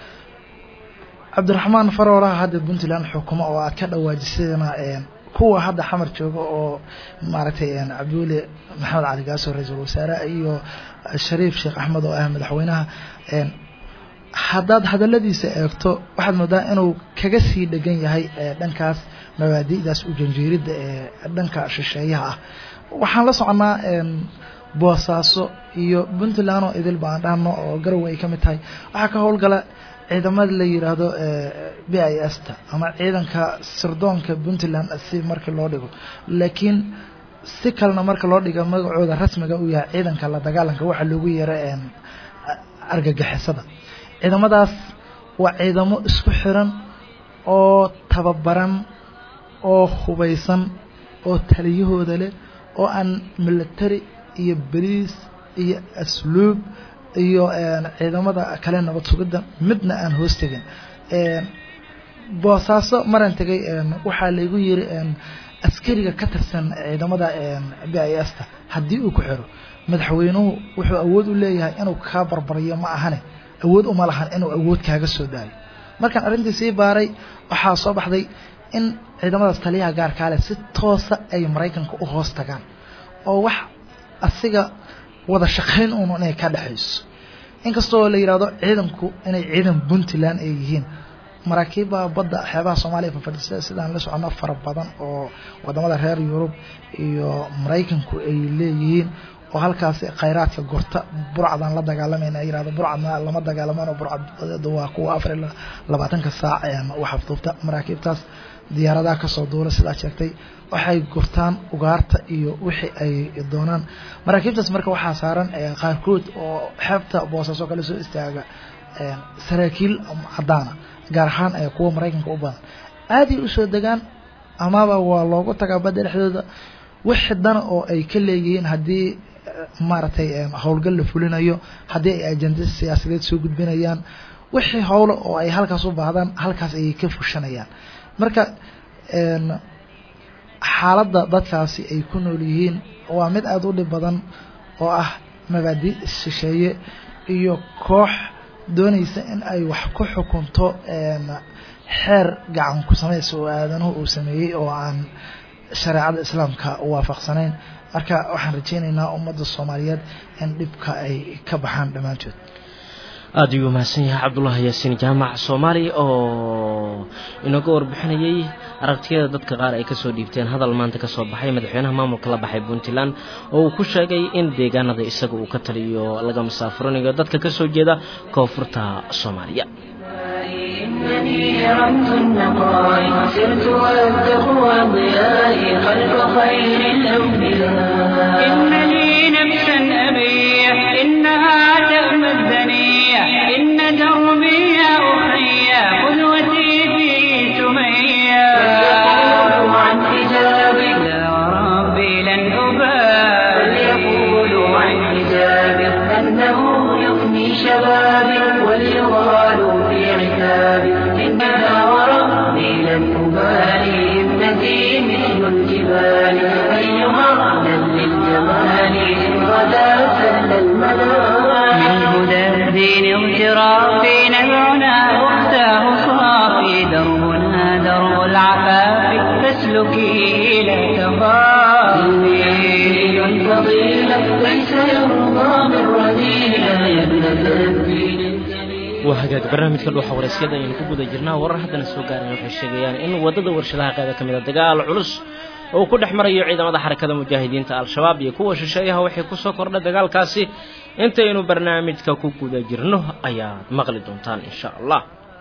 cabdiraxmaan farooraha hadda puntland xukumo oo aad ka dhawaajisadana kuwa hadda xamar jooga oo maaragtay cabdiweli maxamed cali gaaso ra-iisul wasaare iyo shariif sheekh axmed oo ah madaxweynaha haddaad hadaladiisa eegto waxaad moodaa inuu kaga sii dhegan yahay dhankaas mabaadi'daas u janjeeridda ee dhanka shisheeyaha ah waxaan la soconnaa boosaaso iyo puntland oo idil baan dhahno oo garowe ay ka mid tahay waxaa ka howlgala ciidamada la yiraahdo b i s ta ama ciidanka sirdoonka puntland si markii loo dhigo laakiin si kalena marka loo dhiga magacooda rasmiga uu yahay ciidanka la dagaalanka waxaa loogu yeera argagixisada ciidamadaas waa ciidamo isku xiran oo tababaran oo hubaysan oo taliyahooda leh oo aan military iyo boliis iyo asluub iyo ciidamada kale nabad sugidda midna aan hoos tegin boosaaso maran tegay waxaa laygu yiri askariga ka tirsan ciidamada b i s ta haddii uu ku xiro madaxweynuhu wuxuu awood u leeyahay inuu kaa barbariyo ma ahane awood uma lahan inuu awood kaaga soo daayo markaan arrintii sii baaray waxaa soo baxday in ciidamadaas taliyaha gaarkaale si toosa ay maraykanka u hoos tagaan oo wax asiga wada shaqayn uun inay ka dhexayso inkastoo la yidhahdo ciidanku inay ciidan puntland ay yihiin maraakiibba badda xeebaha soomaaliya fafadhisa sidaan la socono fara badan oo wadamada reer yurub iyo maraykanku ay leeyihiin oo halkaasi khayraadka gorta burcadaan la dagaalamayna ay yirahdo burcadna lama dagaalamaan oo burcad waa kuwa afar iyo labaatanka saac waxafduubta maraakiibtaas diyaaradaha kasoo duula sidaa sheegtay waxay gurtaan ugaarta iyo wixii ay doonaan maraakiibtaas marka waxaa saaran qaarkood oo xeebta boosaaso kale soo istaaga saraakiil cadaana gaar ahaan kuwa maraykanka u badan aaday usoo degaan amaba waa loogu tagaa badda dhexdooda wixi dana oo ay ka leeyihiin haddii maaragtay howlgal la fulinayo haddii ay ajenda siyaasadeed soo gudbinayaan wixii howlo oo ay halkaas u baahdaan halkaas ayay ka fushanayaan marka xaaladda dadkaasi ay ku nool yihiin waa mid aada u dhib badan oo ah mabaadi shisheeye iyo koox doonaysa in ay wax ku xukunto xeer gacan ku samaysa oo aadanuhu uu sameeyey oo aan shareecada islaamka waafaqsanayn marka waxaan rajaynaynaa ummadda soomaaliyeed in dhibka ay ka baxaan dhammaantood aada ayuu mahadsan yahay cabdullaahi yaasiin jaamac soomaali oo inooga warbixinayey aragtiyada dadka qaar ay kasoo dhiibteen hadal maanta kasoo baxay madaxweynaha maamulka la baxay puntland oo uu ku sheegay in deegaanada isaga uu ka taliyo laga masaafurinayo dadka kasoo jeeda koonfurta soomaaliya إنني رمت النقاء سرت والتقوى ضيائي خلف خير الأنبياء إن لي نفسا أبيح إنها تأمى الدنيا إن دربي يا أخي قدوتي في سميا فليقولوا عن حجابي لا وربي لن أبالي فليقولوا عن حجابي أنه يفني شبابي وليغالوا في عتابي إنها وربي لن أبالي ابنتي مثل الجبال أيها أهلا للجمال إن غدا سل المنام من هدى الدين اغترافي نبعنا واختاه صافي دربنا درب العفاف فاسلكي لا دين تخافي الفضيلة ليس يرضى من رذيلة يا ابنة الدين الجليل waa hagaag barnaamijka dhuuxa waraysyada ayaynu ku guda jirnaa warar haddana soo gaareen waxay sheegayaan in waddada warshadaha qayba ka mid a dagaal culus oo ku dhex marayo ciidamada xarakada mujaahidiinta al-shabaab iyo kuwa shisheeyaha waxay kusoo kordha dagaalkaasi intaynu barnaamijka ku guda jirno ayaad maqli doontaan insha allah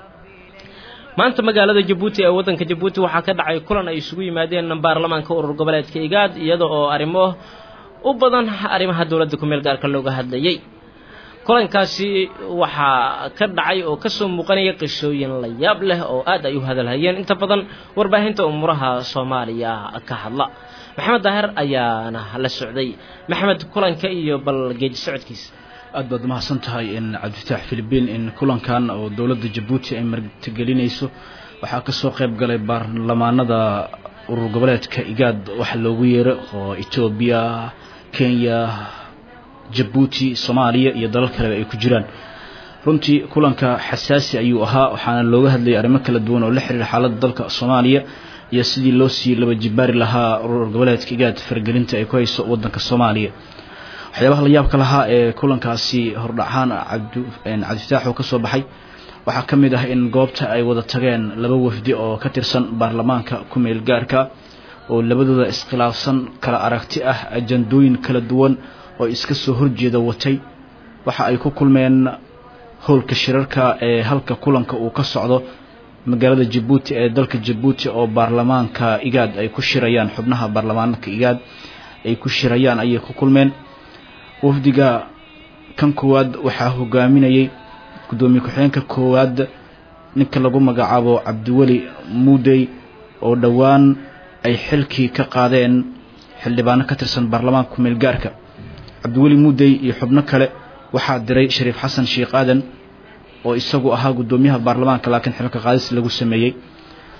maanta magaalada jabuuti ee waddanka jabuuti waxaa ka dhacay kulan ay isugu yimaadeen baarlamaanka urur goboleedka igaad iyada oo arrimo u badan arrimaha dowladda ku meel gaarka looga hadlayay kulankaasi waxaa ka dhacay oo kasoo muuqanaya qisooyin la yaab leh oo aad ay u hadalhayeen inta badan warbaahinta umuuraha soomaaliya ka hadla maxamed daahir ayaana la socday maxamed kulanka iyo bal geedi socodkiisa aad baad umahadsan tahay in cabdifitaax philibiin in kulankan oo dowladda jabuuti ay martigelinayso waxaa kasoo qayb galay baarlamaanada urur goboleedka igaad waxa loogu yeero oo etoobiya kenya jabuuti soomaaliya iyo dalal kaleba ay ku jiraan runtii kulanka xasaasi ayuu ahaa waxaana looga hadlayay arrimo kala duwan oo la xiriira xaaladda dalka soomaaliya iyo sidii loo sii laba jibaari lahaa urur goboleedka igaad fargelinta ay ku hayso wadanka soomaaliya waxyaabaha la yaabka lahaa ee kulankaasi hordhacahaan cabdifitaax oo ka soo baxay waxaa ka mid ah in goobta ay wada tageen laba wafdi oo ka tirsan baarlamaanka ku meel gaarka oo labadooda iskhilaafsan kala aragti ah ajandooyin kala duwan oo iska soo horjeeda watay waxa ay ku kulmeen howlka shirarka ee halka kulanka uu ka socdo magaalada jabuuti ee dalka jabuuti oo baarlamaanka igaad ay ku shirayaan xubnaha baarlamaanka igaad ay ku shirayaan ayay ku kulmeen wafdiga kan koowaad waxaa hogaaminayay gudoomiye ku-xigeenka koowaad ninka lagu magacaabo cabdiweli muudey oo dhowaan ay xilkii ka qaadeen xildhibaano ka tirsan baarlamaanka kumeel gaarka cabdiweli muudey iyo xubno kale waxaa diray shariif xasan sheekh aadan oo isagu ahaa gudoomiyaha baarlamaanka laakiin xilka qaadis lagu sameeyey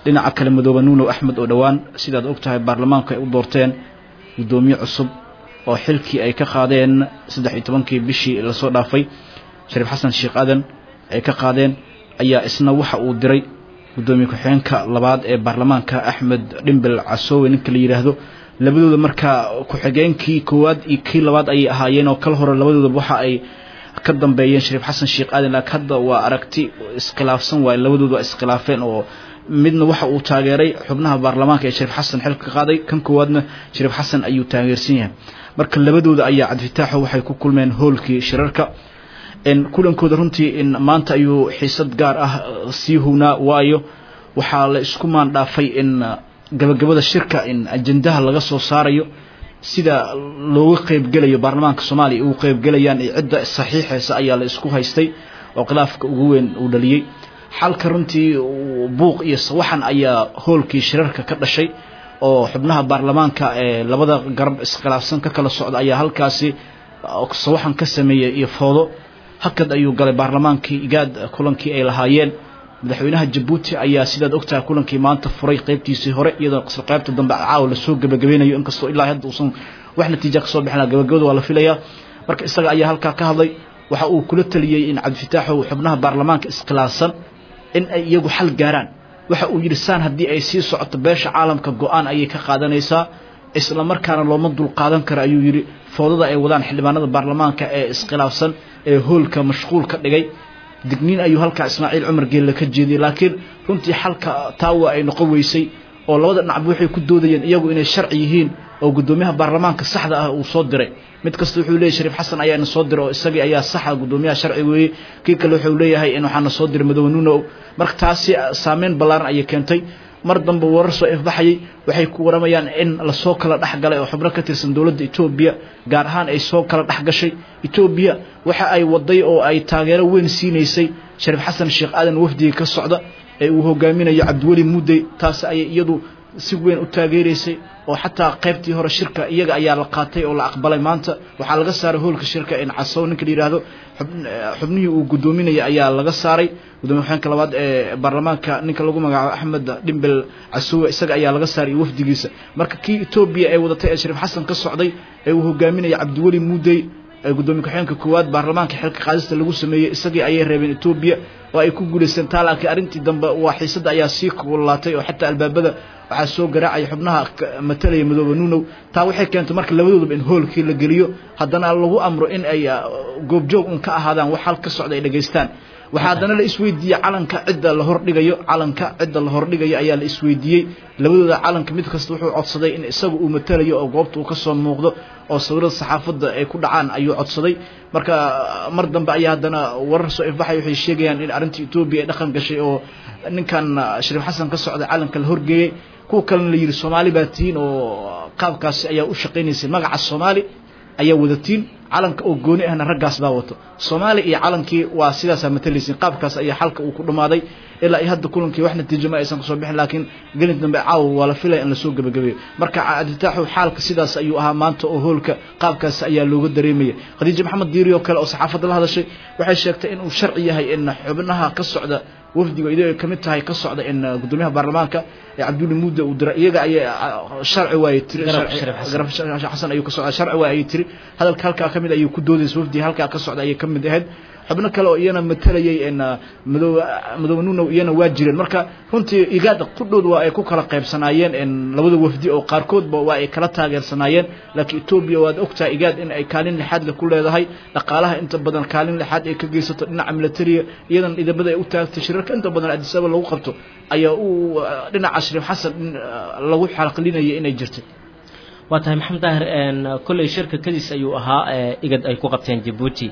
dhinaca kale madoobe nuunow axmed oo dhowaan sidaad og tahay baarlamaanku ay u doorteen guddoomiye cusub oo xilkii ay ka qaadeen saddex iyo tobankii bishii lasoo dhaafay shariif xasan sheekh aadan ay ka qaadeen ayaa isna waxa uu diray guddoomiye ku-xigeenka labaad ee baarlamaanka axmed dhimbel casoowe ninka la yidhaahdo labadooda markaa ku-xigeenkii koowaad iyo kii labaad ayay ahaayeen oo kala hore labadoodaba waxa ay ka dambeeyeen shariif xasan sheekh aadan laakiin hadda waa aragti iskhilaafsan waaye labadooda waa iskhilaafeen oo midna waxa uu taageeray xubnaha baarlamaanka ee shariif xasan xilka ka qaaday kan koowaadna shariif xasan ayuu taageersan yahay marka labadooda ayaa cabdifitaaxo waxay ku kulmeen hoolkii shirarka kulankooda runtii maanta ayuu xiisad gaar ah sii huwnaa waayo waxaa la isku maandhaafay in gabagabada shirka in ajendaha laga soo saarayo sida looga qeybgelayo baarlamaanka soomaaliya ugu qeybgelayaan iyo cidda saxiixeysa ayaa la isku haystay oo khilaafka ugu weyn uu dhaliyey xalka runtii buuq iyo sawaxan ayaa hoolkii shirarka ka dhashay oo xubnaha baarlamaanka ee labada garab iskhilaafsan ka kala socda ayaa halkaasi sawaxan ka sameeyey iyo foodo hakad ayuu galay baarlamaankii igaad kulankii ay lahaayeen madaxweynaha jabuuti ayaa sidaad ogtahay kulankii maanta furay qeybtiisii hore iyadoo qaybta dambe caawa lasoo gabagabeynayo inkastoo ilaa hadda uusan wax natiija kasoo bixin gabagabada waa la filayaa marka isaga ayaa halkaa ka hadlay waxa uu kula taliyey in cabdifitaaxow xubnaha baarlamaanka iskhilaafsan in ay iyagu xal gaaraan waxa uu yidhi saan haddii ay sii socoto beesha caalamka go-aan ayay ka qaadanaysaa isla markaana looma dulqaadan karo ayuu yidhi foodada ay wadaan xildhibaanada baarlamaanka ee iskhilaafsan ee hoolka mashquul ka dhigay digniin ayuu halkaa ismaaciil cumar geelle ka jeediyey laakiin runtii xalka taawa ay noqon weysay oo labada dhinacba waxay ku doodayeen iyagu inay sharci yihiin oo guddoomiyaha baarlamaanka saxda ah uu soo diray mid kasta wuxuu leeyahy shariif xasan ayaana soo diray oo isagii ayaa saxa guddoomiyaha sharci weeyey kii kale wuxuu leeyahay in waxaana soo diray madoobe nuunow marka taasi saameyn ballaaran ayay keentay mar dambe warar soo ifbaxayay waxay ku waramayaan in lasoo kala dhex galay oo xubno ka tirsan dowladda etoobiya gaar ahaan ay soo kala dhex gashay etoobiya waxa ay waday oo ay taageero weyn siinaysay shariif xasan sheekh aadan wafdiga ka socda ee uu hogaaminayo cabdiweli muudey taasi ayay iyadu si weyn u taageeraysay oo xataa qaybtii hore shirka iyaga ayaa la qaatay oo la aqbalay maanta waxaa laga saaray hoolka shirka in casow ninka la yidhaahdo xubnihii uu guddoominaya ayaa laga saaray gudoomiye xogeenka labaad ee baarlamaanka ninka lagu magacaabo axmed dhimbel casowe isaga ayaa laga saaray iyo wafdigiisa marka kii etoobiya ee wadatay ee shariif xasan ka socday ee uu hogaaminaya cabdiweli muudey gudoomiye ku-xigeenka koowaad baarlamaanka xilka qaadista lagu sameeyey isagii ayay reebeen etoobiya oo ay ku guulaysteen taa laakiin arrintii dambe waa xiisadda ayaa sii kululaatay oo xataa albaabada waxaa soo garaacaya xubnaha matalaya madoobe nuunow taa waxay keentay marka labadoodaba in hoolkii la geliyo haddana lagu amro in ay goobjoog un ka ahaadaan wax hal ka socda ay dhegaystaan waxaa haddana la isweydiiyey calanka cidda la hordhigayo calanka cidda la hordhigayo ayaa la isweydiiyey labadooda calanka mid kasta wuxuu codsaday in isaga uu matalayo oo goobta uu ka soo muuqdo oo sawirada saxaafadda ay ku dhacaan ayuu codsaday marka mar dambe ayaa haddana warar soo ifbaxay waxay sheegayaan in arrintii etoobiya ay dhaqan gashay oo ninkan shariif xasan ka socday calanka la horgeeyey kuwa kalena la yidhi soomaali baa tihiin oo qaabkaasi ayaa u shaqaynaysay magaca soomaali ayaa wadatiin calanka oo gooni ahna raggaas baa wato soomaaliya iyo calankii waa sidaasaa matalaysin qaabkaas ayaa xalka uu ku dhammaaday ilaa iyo hadda kulankii wax natiijo ma aysan kasoo bixin laakiin gelin dambe caawa waa la filaya in lasoo gebagabeeyo marka cabditaaxu xaalka sidaas ayuu ahaa maanta oo hoolka qaabkaas ayaa looga dareemaya khadiija maxamed diiri oo kale oo saxaafadda la hadashay waxay sheegtay inuu sharci yahay in xubnaha ka socda wafdiga iyadoo ay kamid tahay ka socda in gudoomiyaha baarlamaanka ee cabdulli muudda uu diray iyaga ayay sharci waayey tiri garab xasan ayuu ka socda sharci waay ayay tiri hadalka halkaa kamid ayuu ku doodaysa wafdiga halkaa ka socda ayay kamid ahayd xubno kale oo iyana matalayay madoobe madoobe nuunow iyana waa jireen marka runtii igaada qudhood waa ay ku kala qaybsanaayeen labada wafdi oo qaarkoodba waa ay kala taageersanaayeen laakiin etoobiya waad ogtahay igaad in ay kaalin lixaad le ku leedahay dhaqaalaha inta badan kaalin lixaad ay ka geysato dhinaca militariga iyadan idamada ay u taagtay shirarka inta badan adisaba lagu qabto ayaa uu dhinaca shariif xasan lagu xalqilinaya inay jirtay waa tahay maxamed daahir kolley shirka kadiis ayuu ahaa igad ay ku qabteen jabuuti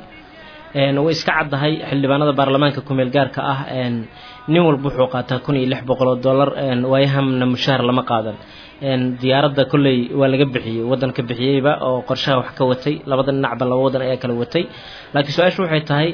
way iska caddahay xildhibaanada baarlamaanka kumeel gaarka ah nin walba wuxuu qaataa kun iyo lix boqol oo dollar waayahamna mushaahar lama qaadan diyaaradda kolley waa laga bixiyey waddan ka bixiyeyba oo qorshaha wax ka watay labada dhinacba laba waddan ayaa kala watay laakiin su-aashu waxay tahay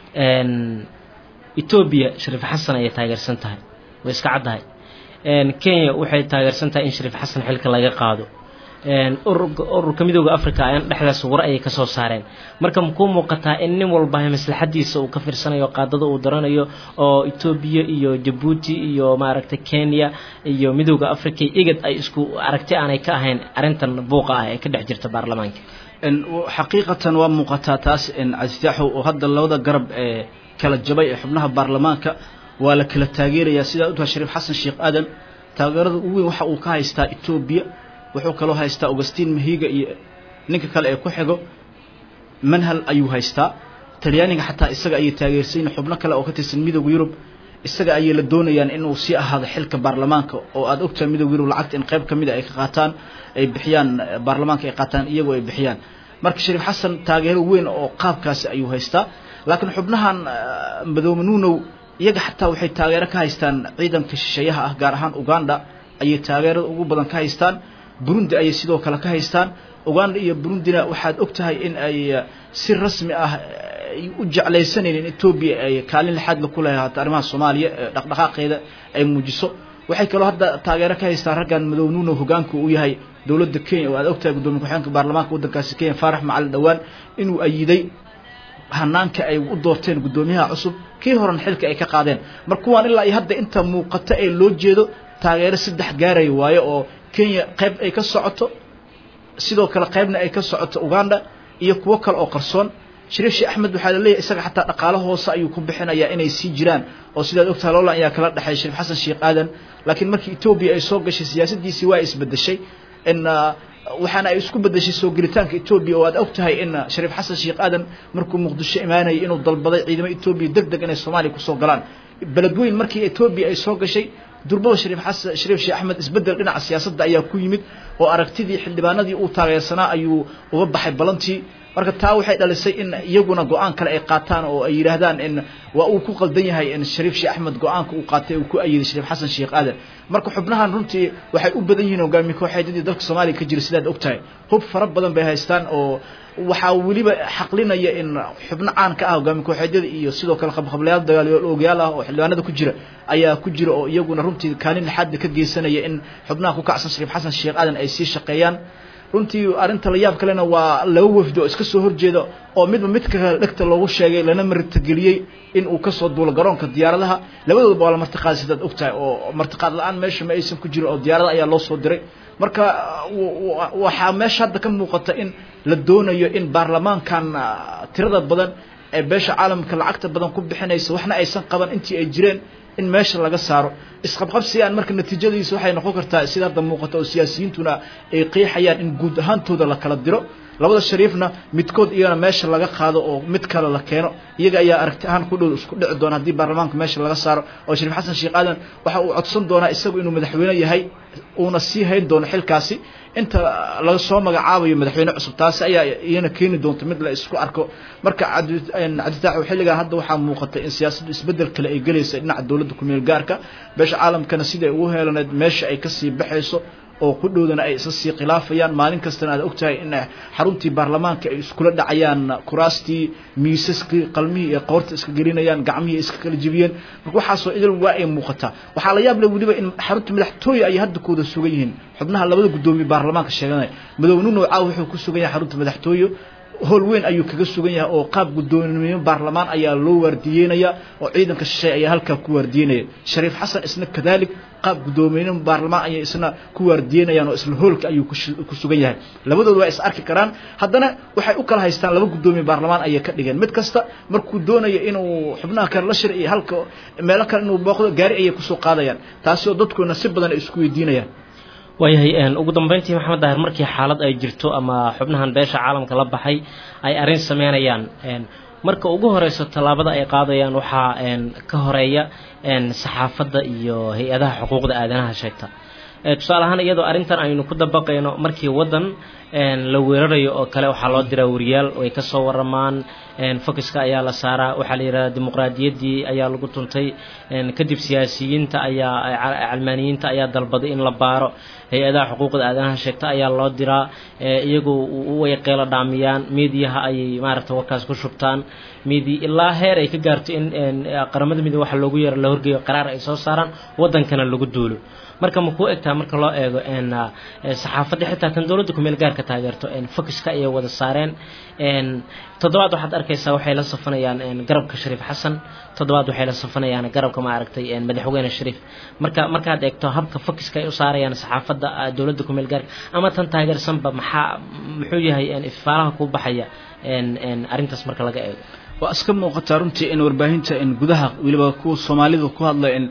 etoobiya shariif xasan ayay taageersan tahay way iska caddahay kenya waxay taageersan tahay in shariif xasan xilka laga qaado ururka midooda africa ayaan dhexdaas war ayay kasoo saareen marka makuu muuqataa in nin walba maslaxadiisa uu ka fiirsanayo qaadada uu daranayo oo etoobiya iyo jabuuti iyo maaragtay kenya iyo midooda africa igad ay isku aragti aanay ka ahayn arrintan buuqa ah ee ka dhex jirta baarlamaanka xaqiiqatan waa muuqataa taas cabdifitaaxu oo hadda labada garab ee kala jabay ee xubnaha baarlamaanka waa la kala taageerayaa sidaa utaha shariif xasan sheekh aadan taageerada ugu weyn waxa uu ka haystaa etoobiya wuxuu kaloo haystaa augustin mahiga iyo ninka kale ee ku xigo manhal ayuu haystaa talyaaniga xataa isaga ayay taageersayin xubno kale oo ka tirsan midooda yurub isaga ayay la doonayaan inuu sii ahaado xilka baarlamaanka oo aad ogtahay midooda yurub lacagta in qayb ka mida ay ka qaataan ay bixiyaan baarlamaanka ay qaataan iyagoo ay bixiyaan marka shariif xasan taageero weyn oo qaabkaasi ayuu haystaa laakiin xubnahan madoobe nuunow iyaga xataa waxay taageero ka haystaan ciidanka shisheeyaha ah gaar ahaan uganda ayay taageerada ugu badan ka haystaan burundi ayay sidoo kale ka haystaan uganda iyo burundina waxaad og tahay in ay si rasmi ah ay u jeclaysanayeen in etoobiya ay kaalin lixaadla ku leehaato arrimaha soomaaliya dhaqdhaqaaqeeda ay muujiso waxay kaloo hadda taageero ka haystaan raggan madow nuuno hogaanka uu yahay dowladda kenya oo aad ogtahay gudoomiye ku-xigeenka baarlamaanka waddankaasi kenya faarax macalin dhowaan inuu ayiday hanaanka ay u doorteen guddoomiyaha cusub kii horan xilka ay ka qaadeen mar kuwaan ilaa iyo hadda inta muuqato ee loo jeedo taageero saddex gaaraya waayo oo kenya qayb ay ka socoto sidoo kale qaybna ay ka socoto uganda iyo kuwo kale oo qarsoon shariif sheekh axmed waxaa la leeyahay isaga xataa dhaqaalo hoose ayuu ku bixinayaa inay sii jiraan oo sidaad ogtahay loolan ayaa kala dhexeeya shariif xasan sheekh aadan laakiin markii etoobiya ay soo gashay siyaasadiisii waa isbedeshay in waxaana ay isku bedeshay soo gelitaanka etoobiya oo aad og tahay in shariif xasan sheekh aadan markuu muqdisho imaanayay inuu dalbaday ciidamo etoobiya deg deg inay soomaaliya kusoo galaan beledweyn markii etoobiya ay soo gashay durbada shariif xasan shariif sheekh axmed isbedel dhinaca siyaasadda ayaa ku yimid oo aragtidii xildhibaanadii uu taageersanaa ayuu uga baxay balantii marka taa waxay dhalisay in iyaguna go-aan kale ay qaataan oo ay yidhaahdaan in waa uu ku qaldan yahay in shariif sheekh axmed go-aanka uu qaatay uu ku ayiday shariif xasan sheekh aadan marka xubnahan runtii waxay u badan yihiin hogaamiye kooxeedyadii dalka soomaaliya ka jira sidaad og tahay hub fara badan bay haystaan oo waxaa weliba xaqlinaya in xubno caan ka ah hogaamiye kooxeedyada iyo sidoo kale qabqablayaal dagaaloogayaal ah oo xildhibaanada ku jira ayaa ku jira oo iyaguna runtii kaalin lixaadda ka geysanaya in xubnaha ku kacsan shariif xasan sheekh aadan ay sii shaqeeyaan runtii arrinta la yaab kalena waa laba wafdi oo iska soo horjeeda oo midba midka kale dhegta loogu sheegay lana martigeliyey in uu kasoo duulo garoonka diyaaradaha labadoodaba waa la martiqaaday sidaad og tahay oo martiqaad la-aan meesha ma aysan ku jirin oo diyaarada ayaa loo soo diray marka waxaa meesha hadda ka muuqata in la doonayo in baarlamaankan tirada badan ee beesha caalamka lacagta badan ku bixinaysa waxna aysan qaban intii ay jireen in meesha laga saaro isqabqabsigaan marka natiijadiisa waxay noqon kartaa sida hadda muuqata oo siyaasiyiintuna ay qeexayaan in guud ahaantooda la kala diro labada shariifna midkood iyagana meesha laga qaado oo mid kale la keeno iyaga ayaa aragti ahaan ku dhow isku dhici doona haddii baarlamaanka meesha laga saaro oo shariif xasan sheekh aadan waxa uu codsan doonaa isagu inuu madaxweyne yahay uuna sii hayn doono xilkaasi inta laga soo magacaabayo madaxweyne cusub taasi ayaa iyana keeni doonta mid la isku arko marka cabditaax xilligan hadda waxaa muuqata in siyaasaddu isbedel kale ay gelaysa dhinaca dowladda kumeel gaarka beesha caalamkana siday ugu heelaneed meesha ay kasii baxayso oo ku dhowdana ay isa sii khilaafayaan maalin kastana aad ogtahay in xaruntii baarlamaanka ay iskula dhacayaan kuraastii miisaskii qalmihii iyo qoorta iska gelinayaan gacmihii iska kala jebiyeen marka waxaasoo idil waa ay muuqataa waxaa la yaab leh weliba in xarunta madaxtooye ay hadda kooda sugan yihiin xubnaha labada guddoomiye baarlamaanka sheeganaya madoobe nunow caaw wuxuu ku sugan yahay xarunta madaxtooye howl weyn ayuu kaga sugan yahay oo qaab guddoomiye baarlamaan ayaa loo waardiyeynaya oo ciidanka shisheeye ayaa halkaa ku waardiyeynaya shariif xasan isna kadalik qaab guddoomiye baarlamaan ayay isna ku waardiyeynayaan oo isla hoolka ayuu ku sugan yahay labadooda waa is arki karaan haddana waxay u kala haystaan laba guddoomiye baarlamaan ayay ka dhigeen mid kasta markuu doonayo inuu xubnaha kale la shir iyo halka meelo kale inuu booqdo gaari ayay kusoo qaadayaan taasi oo dadkuna si badan ay isku weydiinayaan waayahay ugu dambeyntii maxamed daahir markii xaalad ay jirto ama xubnahan beesha caalamka la baxay ay arrin sameynayaan marka ugu horeyso tallaabada ay qaadayaan waxaa ka horeeya saxaafadda iyo hay-adaha xuquuqda aadanaha sheegta tusaale ahaan iyadoo arrintan aynu ku dabaqayno markii waddan la weerarayo oo kale waxaa loo diraa wariyaal ay ka soo waramaan focuska ayaa la saaraa waxaa la yidhahdaa dimuqraadiyaddii ayaa lagu tuntay kadib siyaasiyiinta ayaa calmaaniyiinta ayaa dalbaday in la baaro hay-adaha xuquuqda aadanaha sheegta ayaa loo diraa iyagu way qeelo dhaamiyaan miidiyaha ayay maaragta warkaas ku shubtaan miidi ilaa heer ay ka gaarto in qaramada midoobe waxa loogu yeero la horgeeyo qaraar ay soo saaraan waddankana lagu duulo marka ma kuu egtaa marka loo eego n saxaafadda xitaa tan dowladda kumeel gaarka taageerto focuska ayay wada saareen n toddobaad waxaad arkaysaa waxay la safanayaan garabka shariif xasan toddobaad waxay la safanayaan garabka maaragtay madaxweyne shariif marka markaad eegto habka focuska ay u saarayaan saxaafadda dowladda kumeel gaarka ama tan taageersanba maxaa muxuu yahay ifaalaha ku baxaya arrintaas marka laga eego waa iska muuqataa runtii in warbaahinta in gudaha weliba kuwa soomaalida ku hadla in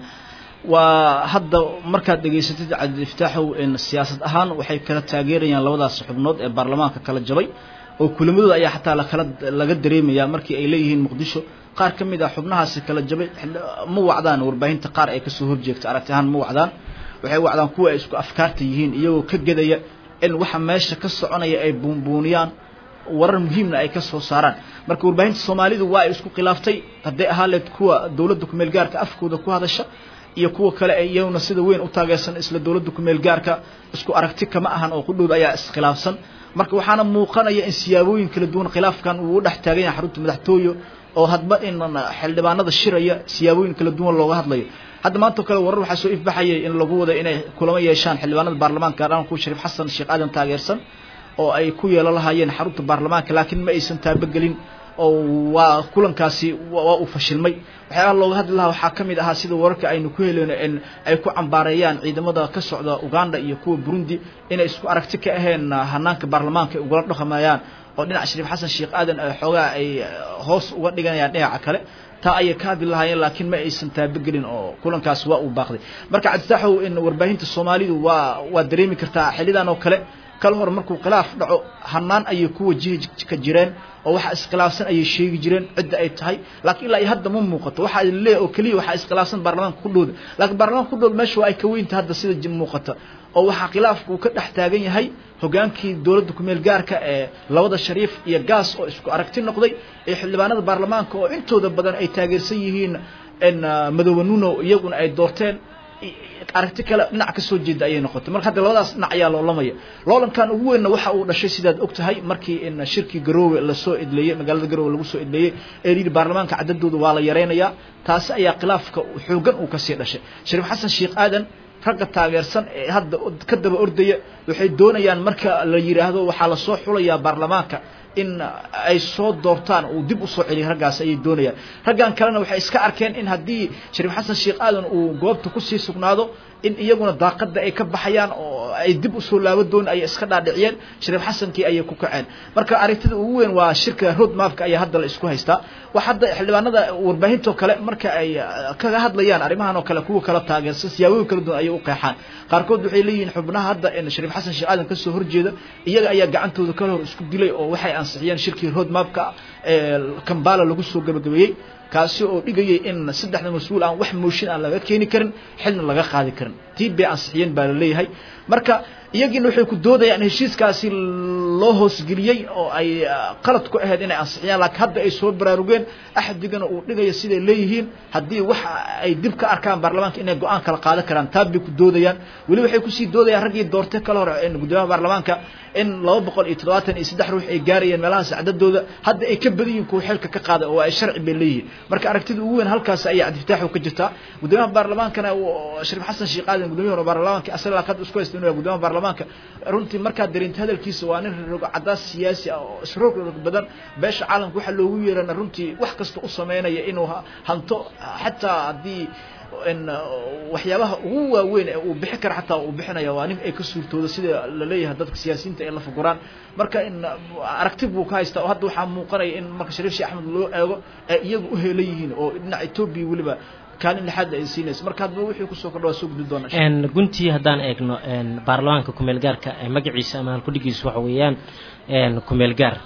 waa hadda markaad dhegaysatid cabdiiftaaxow in siyaasad ahaan waxay kala taageerayaan labadaas xubnood ee baarlamaanka kala jabay oo kulamadooda ayaa xataa lakala laga dareemayaa markii ay leeyihiin muqdisho qaar ka mid ah xubnahaasi kala jabay ma wacdaan warbaahinta qaar ay kasoo horjeegta aragti ahaan ma wacdaan waxay wacdaan kuwa ay isku afkaarta yihiin iyagoo ka gedaya in waxa meesha ka soconaya ay buunbuuniyaan warar muhiimna ay ka soo saaraan marka warbaahinta soomaalidu waa ay isku khilaaftay hadday ahaa leed kuwa dowladda kumeel gaarka afkooda ku hadasha iyo kuwa kale ay iyaguna sida weyn u taageersan isla dowladda kumeel gaarka isku aragti kama ahan oo qudhowda ayaa iskhilaafsan marka waxaana muuqanaya in siyaabooyin kala duwan khilaafkan uu u dhex taagan yahay xarunta madaxtooye oo hadba in xildhibaanada shiraya siyaabooyin kala duwan looga hadlayo hadda maanta o kale warar waxaa soo ifbaxayay in lagu wada inay kulamo yeeshaan xildhibaanada baarlamaanka gaar ahaan kuwa shariif xasan sheekh aadan taageersan oo ay ku yeelo lahaayeen xarunta baarlamaanka laakiin ma aysan taabagelin oo waa kulankaasi waa uu fashilmay waxyaabaha looga hadli lahaa waxaa ka mid ahaa sida wararka aynu ku heleyno in ay ku cambaareeyaan ciidamada ka socda uganda iyo kuwa burundi inay isku aragti ka aheen hanaanka baarlamaanka ay ugala dhaqmayaan oo dhinaca shariif xasan sheekh aadan xoogaa ay hoos uga dhiganayaan dhinaca kale taa ayay ka hadli lahaayeen laakiin ma aysan taabagelin oo kulankaasi waa uu baaqday marka cabditaaxow in warbaahinta soomaalidu waa waa dareemi kartaa xilidan oo kale kala hor markuu khilaaf dhaco hanaan ayay ku wajihi ka jireen oo waxa iskhilaafsan ayay sheegi jireen cidda ay tahay laakiin ilaa iyo hadda ma muuqato waxaa leeyahay oo keliya waxaa iskhilaafsan baarlamaanka ku dhowda laakiin baarlamaanka ku dhowda meesha waa ay ka weynta hadda sida muuqata oo waxaa khilaafku uu ka dhex taagan yahay hogaankii dowladda kumeel gaarka ee labada shariif iyo gaas oo isku aragti noqday ee xildhibaanada baarlamaanka oo intooda badan ay taageersan yihiin in madoobe nuno iyaguna ay doorteen aragti kale dhinac ka soo jeeda ayay noqotay marka hadda labadaas dhinac ayaa loolamaya loolankan ugu weynna waxa uu dhashay sidaad og tahay markii in shirkii garoowe lasoo edleeyey magaalada garoowe lagu soo edleeyey ee yidhi baarlamaanka cadadooda waa la yaraynayaa taasi ayaa khilaafka xoogan uu kasii dhashay shariif xasan sheekh aadan ragga taageersan ee hadda ka daba ordaya waxay doonayaan marka la yidhaahdo waxaa lasoo xulayaa baarlamaanka in ay soo doortaan uu dib usoo celiyo raggaas ayay doonayaan raggan kalena waxay iska arkeen in haddii shariif xasan sheekh aadan uu goobta kusii sugnaado in iyaguna daaqada ay ka baxayaan oo ay dib usoo laabo doon ayay iska dhaadhiciyeen shariif xasankii ayay ku kaceen marka aragtida ugu weyn waa shirka road mapka ayaa hadda la isku haystaa wax hadda xildhibaanada warbaahintoo kale marka ay kaga hadlayaan arrimahan oo kale kuwa kala taageersan siyaabooyin kala duwan ayay u qeexaan qaarkood waxay leeyihiin xubnaha hadda in shariif xasan sheekh aadan kasoo horjeeda iyaga ayaa gacantooda kala hor isku dilay oo waxay ansixiyeen shirkii road mapka ee kambala lagu soo gabagabeeyey kaasi oo dhigayay in saddexda mas-uul aan wax mooshin aan laga keeni karin xilna laga qaadi karin tii bay ansixiyeen baa la leeyahay marka iyagiina waxay ku doodayaan heshiiskaasi loo hoosgeliyey oo ay qalad ku ahayd inay ansixiyaan laakiin hadda ay soo baraarugeen axdigana uu dhigaya siday leeyihiin haddii wax ay dib ka arkaan baarlamaanka inay go-aan kala qaadan karaan taa bay ku doodayaan weli waxay kusii doodayaan raggii doortay kala hor gudoomiyaha baarlamaanka in laba boqol iyo toddobaatan iyo saddex ruux ay gaarayeen meelahaas cadadooda hadda ay ka badan yihiin kuwa xilka ka qaada oo ay sharci bay leeyihiin marka aragtida ugu weyn halkaas ayaa cabdifataaxu ka jirtaa gudoomiyaha baarlamaankana shariif xasan sheekh aadan gudoomiyaha baarlamaanka asaga qad isku haysta inuu gudoomiyaha baarlamaanka runtii markaad dareento hadalkiisa waa nin rogo cadaas siyaasi ah oo isroog rog badan beesha caalamka waxaa loogu yeerana runtii wax kasta u sameynaya inuu hanto xataa haddii in waxyaabaha ugu waaweyn ee uu bixi kara xataa uu bixinaya waa nin ay ka suurtooda sida la leeyahay dadka siyaasiyiinta ay la fuguraan marka in aragti buu ka haystaa oo hadda waxaa muuqanaya in marka shariif sheekh axmed loo eego ee iyagu u heelan yihiin oo dhinaca etoobiya weliba kaalin lixaad ay siinayso marka hadba wixii kusoo kordha waa soo gudbi doonaa guntii haddaan eegno baarlamaanka kumeel gaarka magaciisa ama halkudhigiisa waxa weeyaan kumeel gaar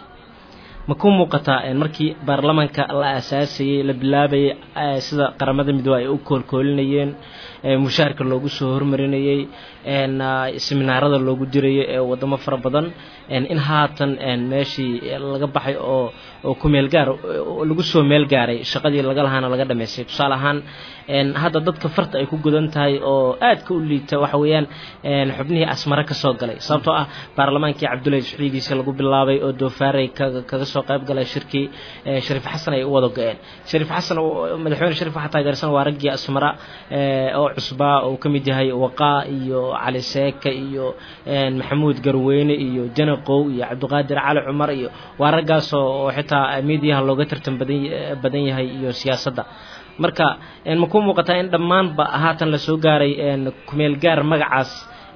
ma ku muuqataa markii baarlamaanka la aasaasayey la bilaabayay sida qaramada midoobe ay u koolkoolinayeen mushaharka loogu soo hormarinayey seminaarada loogu dirayay ee wadamo fara badan in haatan meeshii laga baxay oo oo kumeel gaar lagu soo meel gaaray shaqadii laga lahaana laga dhamaystay tusaale ahaan hadda dadka farta ay ku gudan tahay oo aadka u liita waxa weeyaan xubnihii asmare ka soo galay sababtoo ah baarlamaankii cabdullahi siciidiisa lagu bilaabay oo doofaaray kaga soo qayb galay shirkii shariif xasan ay u wada go-een shariif xasan madaxweyne shariif waxaa taageersan waa raggii asmara oo cusbaa oo ka mid yahay waqaa iyo cali seeka iyo maxamuud garweyne iyo janaqow iyo cabdiqaadir cali cumar iyo waa raggaasoo oo xitaa miidiyaha looga tartan badan badan yahay iyo siyaasadda marka ma ku muuqataa in dhammaanba haatan lasoo gaaray kumeel gaar magacaas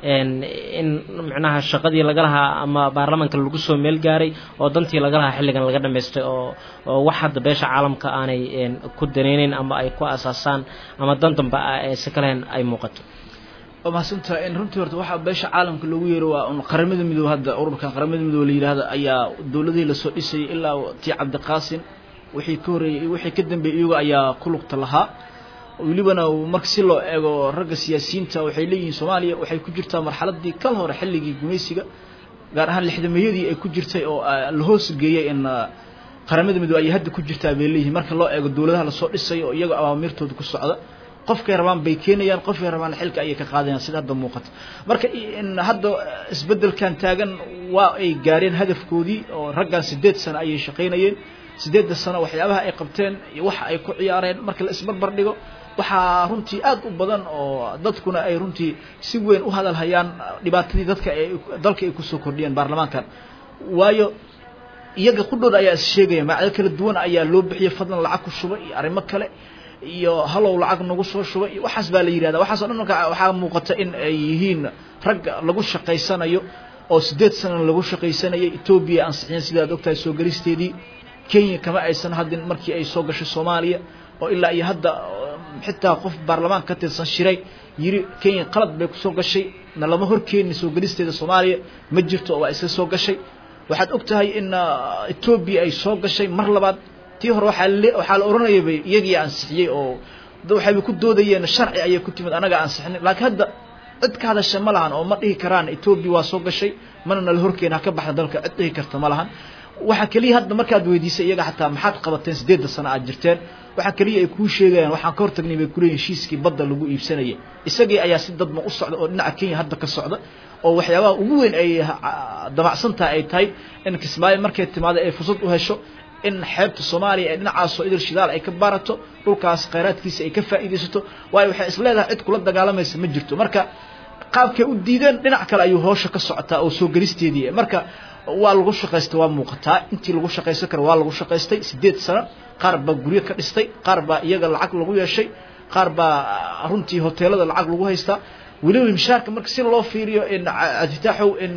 in micnaha shaqadii laga lahaa ama baarlamaanka lagu soo meel gaaray oo dantii laga lahaa xilligan laga dhamaystay oo oo wax hadda beesha caalamka aanay ku daneyneyn ama ay ku asaasaan ama dan damba si kalehen ay muuqato waa mahadsantaha in runtii horta waxaa beesha caalamka loogu yeero waa un qaramada midoobe hadda ururkan qaramada midoobe la yidhaahdo ayaa dowladihii lasoo dhisayay ilaa tii cabdiqaasin wixii ka horreeyey wixii ka dambeeyey iyago ayaa ku lugta lahaa welibana marka si loo eego ragga siyaasiyiinta waxay leeyihiin soomaaliya waxay ku jirtaa marxaladii kal hore xilligii gumaysiga gaar ahaan lixdameeyadii ay ku jirtay oo la hoos geeyey in qaramada midoobe ay hadda ku jirtaa bay leeyihiin marka loo eego dowladaha lasoo dhisayo oo iyagoo awaamirtooda ku socda qofkay rabaan bay keenayaan qofkay rabaan xilka ayay ka qaadayaan sida hadda muuqata marka hadda isbeddelkan taagan waa ay gaareen hadafkoodii oo raggan sideed sano ayay shaqaynayeen sideedda sano waxyaabaha ay qabteen iyo waxa ay ku ciyaareen marka la isbarbar dhigo waxaa runtii aad u badan oo dadkuna ay runtii si weyn u hadal hayaan dhibaatadii dadka ay dalka ay kusoo kordhiyeen baarlamaankan waayo iyaga qudhooda ayaa is sheegaya magacyo kala duwan ayaa loo bixiyay fadlan lacag ku shuba iyo arrimo kale iyo halow lacag nagu soo shuba iyo waxaas baa la yidhahda waxaaso dhan marka waxaa muuqata in ay yihiin rag lagu shaqaysanayo oo sideed sana lagu shaqaysanayay etoobiya ansixiyeen sidaad ogtahay soo gelisteedii kenya kama aysan hadin markii ay soo gashay soomaaliya oo ilaa iyo hadda xitaa qof baarlamaanka ka tirsan shiray yiri kenya qalad bay kusoo gashay na lama horkeenin soo gelisteeda soomaaliya ma jirto oo waa iska soo gashay waxaad og tahay in etoobiya ay soo gashay mar labaad tii hore waxaa le waxaa la oranayay bay iyagii ansixiyey oo waxayba ku doodayeen sharci ayay ku timid anaga ansixinin laakiin hadda cid ka hadasha ma lahan oo ma dhihi karaan etoobiya waa soo gashay mana nala horkeena ha ka baxda dalka cid dhihi karta ma lahan waxaa keliya hadda markaad weydiisay iyaga xataa maxaad qabateen sideedda sano aad jirteen waxaa keliya ay kuu sheegayaan waxaan ka hortagnay bay kuleeyihin heshiiskii badda lagu iibsanayay isagii ayaa si dadma u socda oo dhinaca kenya hadda ka socda oo waxyaabaha ugu weyn ay damacsantaha ay tahay in kismaayo markay timaado ay fursad u hesho in xeebta soomaaliya ee dhinacaasoo idil shidaal ay ka baarato dhulkaas khayraadkiisa ay ka faa'iidaysato waayo waxay is leedahay cid kula dagaalamaysa ma jirto marka qaabkay u diideen dhinac kale ayuu hoosha ka socotaa oo soo gelisteedii marka waa lagu shaqaystay waa muuqataa intii lagu shaqaysan kara waa lagu shaqaystay sideed sano qaar baa guryo ka dhistay qaar baa iyaga lacag lagu yeeshay qaar baa runtii hoteelada lacag lagu haystaa weliba mishaarka marka si loo fiiriyo in aditaaxow in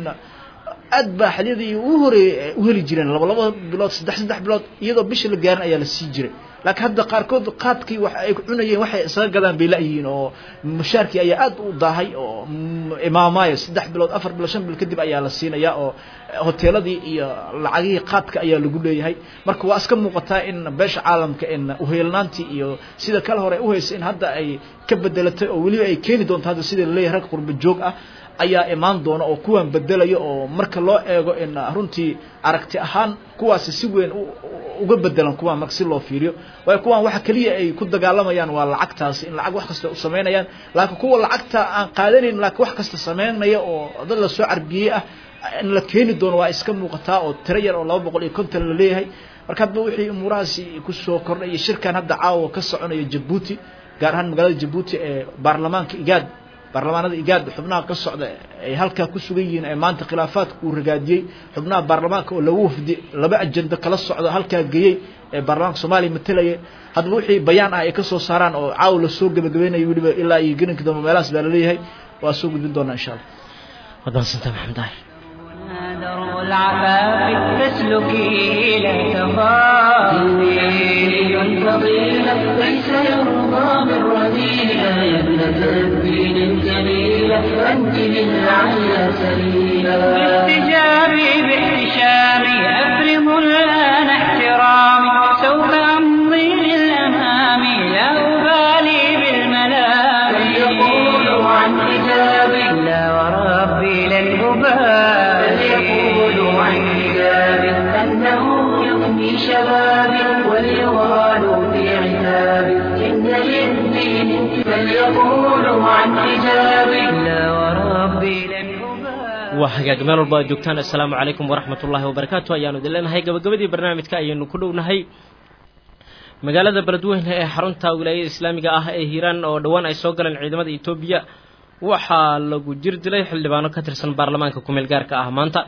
aad baa xalyadii ugu horeeyey u heli jireen laba laba bilood saddex saddex bilood iyadoo bisha la gaarin ayaa la sii jiray laakiin hadda qaarkood qaadkii wax ay cunayeen waxay isaga gadaan bay la-yihiin oo mushaarkii ayaa aad u daahay oo imaamaayo saddex bilood afar bilood shan bilood kadib ayaa la siinayaa oo hoteeladii iyo lacagihii qaadka ayaa lagu leeyahay marka waa iska muuqataa in beesha caalamka in uheelnaantii iyo sida kale hore u haysa in hadda ay ka bedelatay oo weliba ay keeni doonto hadda sida laleeyahay rag qurba joog ah ayaa imaan doona oo kuwan bedelayo oo marka loo eego in runtii aragti ahaan kuwaasi si weyn uga bedelan kuwan marka si loo fiiriyo waayo kuwan waxa keliya ay ku dagaalamayaan waa lacagtaasi in lacag wax kasta u samaynayaan laakiin kuwa lacagta aan qaadanayn laakiin wax kasta samaynaya oo dad la soo carbiyey ah in la keeni doono waa iska muuqataa oo tiro yar oo laba boqol iyo konton la leeyahay marka hadba wixii umuurahaasi kusoo kordhay iyo shirkan hadda caawa ka soconayo jabuuti gaar ahaan magaalada jabuuti ee baarlamaanka igaad baarlamaanada igaad xubnaha ka socda ay halkaa ku sugan yihiin ee maanta khilaafaadka uu ragaadiyey xubnaha baarlamaanka oo lagu wafdi laba ajendo kala socda halkaa geeyey ee baarlamaanka soomaaliya matalaya haddaba wixii bayaan ah ay ka soo saaraan oo caawa lasoo gebagabaynayo weliba ilaa iyo gelinka dambe meelahaas baa laleeyahay waa soo gudbin doonaa insha allah wadaansanta maxamed daahir درب العفاف فاسلكي لا تخافي فضيلة ليس يرضى من رذيلة يا ابنة الدين الجميلة أنت من على سبيلا باحتجابي باحتشامي أفرض الآن احترامي سوف أمضي للأمام لا أبالي بالملام فليقولوا عن حجابي لا وربي لن أبالي فليقولوا شبابي وليغالوا في عتابي إن للدين فليقولوا عن حجابي لا وربي لن أبالي waa hagaag meel walba aad joogtaan assalaamu calaykum waraxmat ullaahi wabarakaatu ayaanu idin leenahay gabagabadii barnaamijka ayaynu ku dhownahay magaalada beledweyne ee xarunta wilaayada islaamiga ah ee hiiraan oo dhowaan ay soo galeen ciidamada etoobiya waxaa lagu jir dilay xildhibaano ka tirsan baarlamaanka kumeel gaarka ah maanta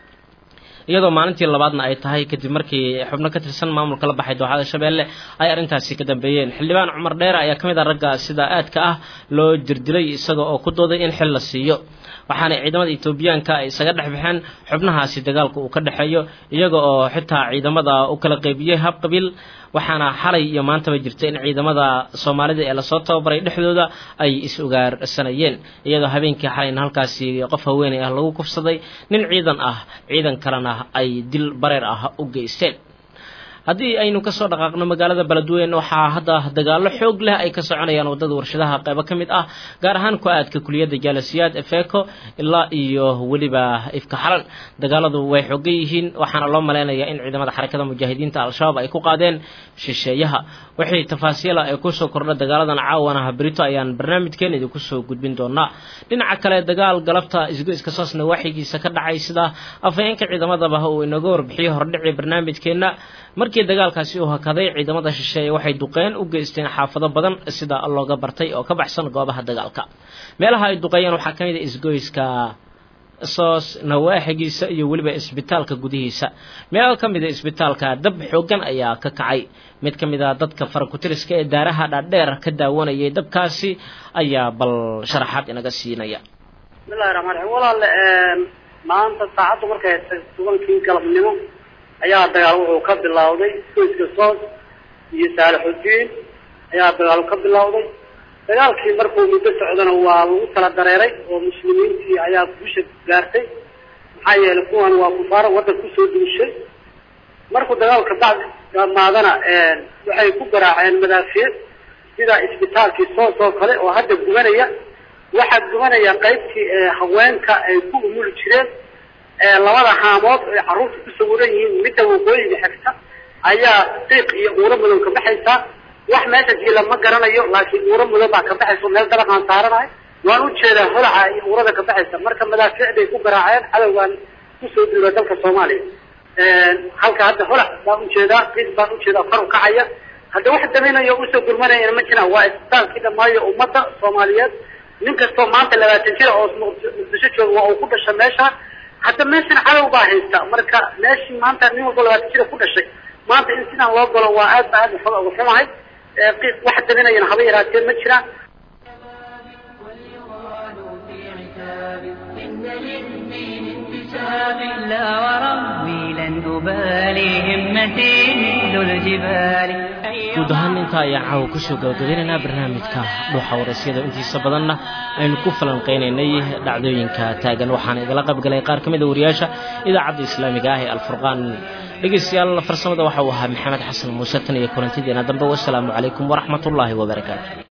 iyadoo maalintii labaadna ay tahay kadib markii xubno ka tirsan maamulka la baxay dooxada shabeelle ay arrintaasi ka dambeeyeen xildhibaan cumar dheere ayaa ka mid ah ragga sida aadka ah loo jirdilay isaga oo ku dooday in xil la siiyo waxaana ciidamada etoobiyaanka ay isaga dhex baxeen xubnahaasi dagaalka uu ka dhexeeyo iyaga oo xitaa ciidamada u kala qeybiyey hab qabiil waxaana xalay iyo maantaba jirta in ciidamada soomaalida ee lasoo tababaray dhexdooda ay is-ugaarsanayeen iyadoo habeenkii xalayna halkaasi qof haweeney ah lagu kufsaday nin ciidan ah ciidan kalena ay dil bareer ah u geysteen haddii aynu kasoo dhaqaaqno magaalada beledweyne waxaa hadda dagaalo xoog leh ay ka soconayaan wadada warshadaha qeybo ka mid ah gaar ahaan ku-aadka kuliyadda jaalasiyaad efeco ilaa iyo weliba ifka xalan dagaaladu way xoogan yihiin waxaana loo maleynayaa in ciidamada xarakada mujaahidiinta al-shabaab ay ku qaadeen shisheeyaha wixii tafaasiila ee kusoo kordha dagaaladan caawana brito ayaan barnaamijkeen idinku soo gudbin doonaa dhinaca kale dagaal galabta isgoyska soosna waaxigiisa ka dhacay sida afhayeenka ciidamadaba uu inaga warbixiyey hordhicii barnaamijkeenna markii dagaalkaasi uu hakaday ciidamada shisheeye waxay duqeen u geysteen xaafado badan sida looga bartay oo ka baxsan goobaha dagaalka meelaha ay duqeeyeen waxaa ka mid a isgoyska soos nawaaxigiisa iyo weliba isbitaalka gudihiisa meel ka mid a isbitaalka dab xoogan ayaa ka kacay mid ka mid a dadka farakutiriska ee daaraha dhaadheer ka daawanayay dabkaasi ayaa bal sharaxaad inaga siinaya bismillahi raxmaan raxiim walaale maanta saacaddu markay tobankii galabnimo ayaa dagaal wuxuu ka bilowday isgoyska soos iyo saalixudiin ayaa dagaal ka bilowday dagaalkii markuu muddo socdana waa lagu tala dareeray oo muslimiintii ayaa guusha gaartay maxaa yeelay kuwan waa kufaara waddan kusoo duushay markuu dagaalka bacdi dhamaadana waxay ku garaaceen madaafiic sida isbitaalkii soos oo kale oo hadda gubanaya waxaa gubanaya qaybtii haweenka ay ku umuli jireen labada haamood ay carruurta ku sawiran yihiin midda waqooyiga xigta ayaa qiiq iyo uuro madow ka baxaysaa wax meesha jiila ma garanayo laakiin uuro madow baa ka baxaysa meel dabaqaan saaranahay waan ujeedaa holaca iyo uurada ka baxaysa marka madaafiicday ku garaaceen cadowgaan kusoo duula dalka soomaaliya halka hadda holac baan ujeedaa qiiq baan ujeedaa kor u kacaya hadda wax daminayo usoo gurmanayana ma jiraan waa isbitaalkii dhamaayo ummadda soomaaliyeed nin kastoo maanta labaatan jira oo muqdisho jooga waa uu ku dhasha meesha hadda meeshan cadow baa haysta marka meeshii maanta nin walba labaatan jira ku dhashay maanta in sidaan loo galo waa aad ba aad waxba uga xumahay qiiq wax daminayana haba yaraatee ma jiraan وليغالوا في عتابي إن للدين انتسابي لا وربي لن أبالي همتي مثل الجبال guud ahaan intaa ayaan caawa kusoo gabagabeynaynaa barnaamijka dhuuxa waraysyada intiisa badanna aynu ku falanqeynaynay dhacdooyinka taagan waxaana igala qaybgalay qaar ka mid a wariyaasha idaacadda islaamiga ah ee alfurqaan dhegeystayaal farsamada waxa uu ahaa maxamed xasan muuse tan iyo kulantideena dambe wasalaamu calaykum waraxmatullaahi wabarakaatu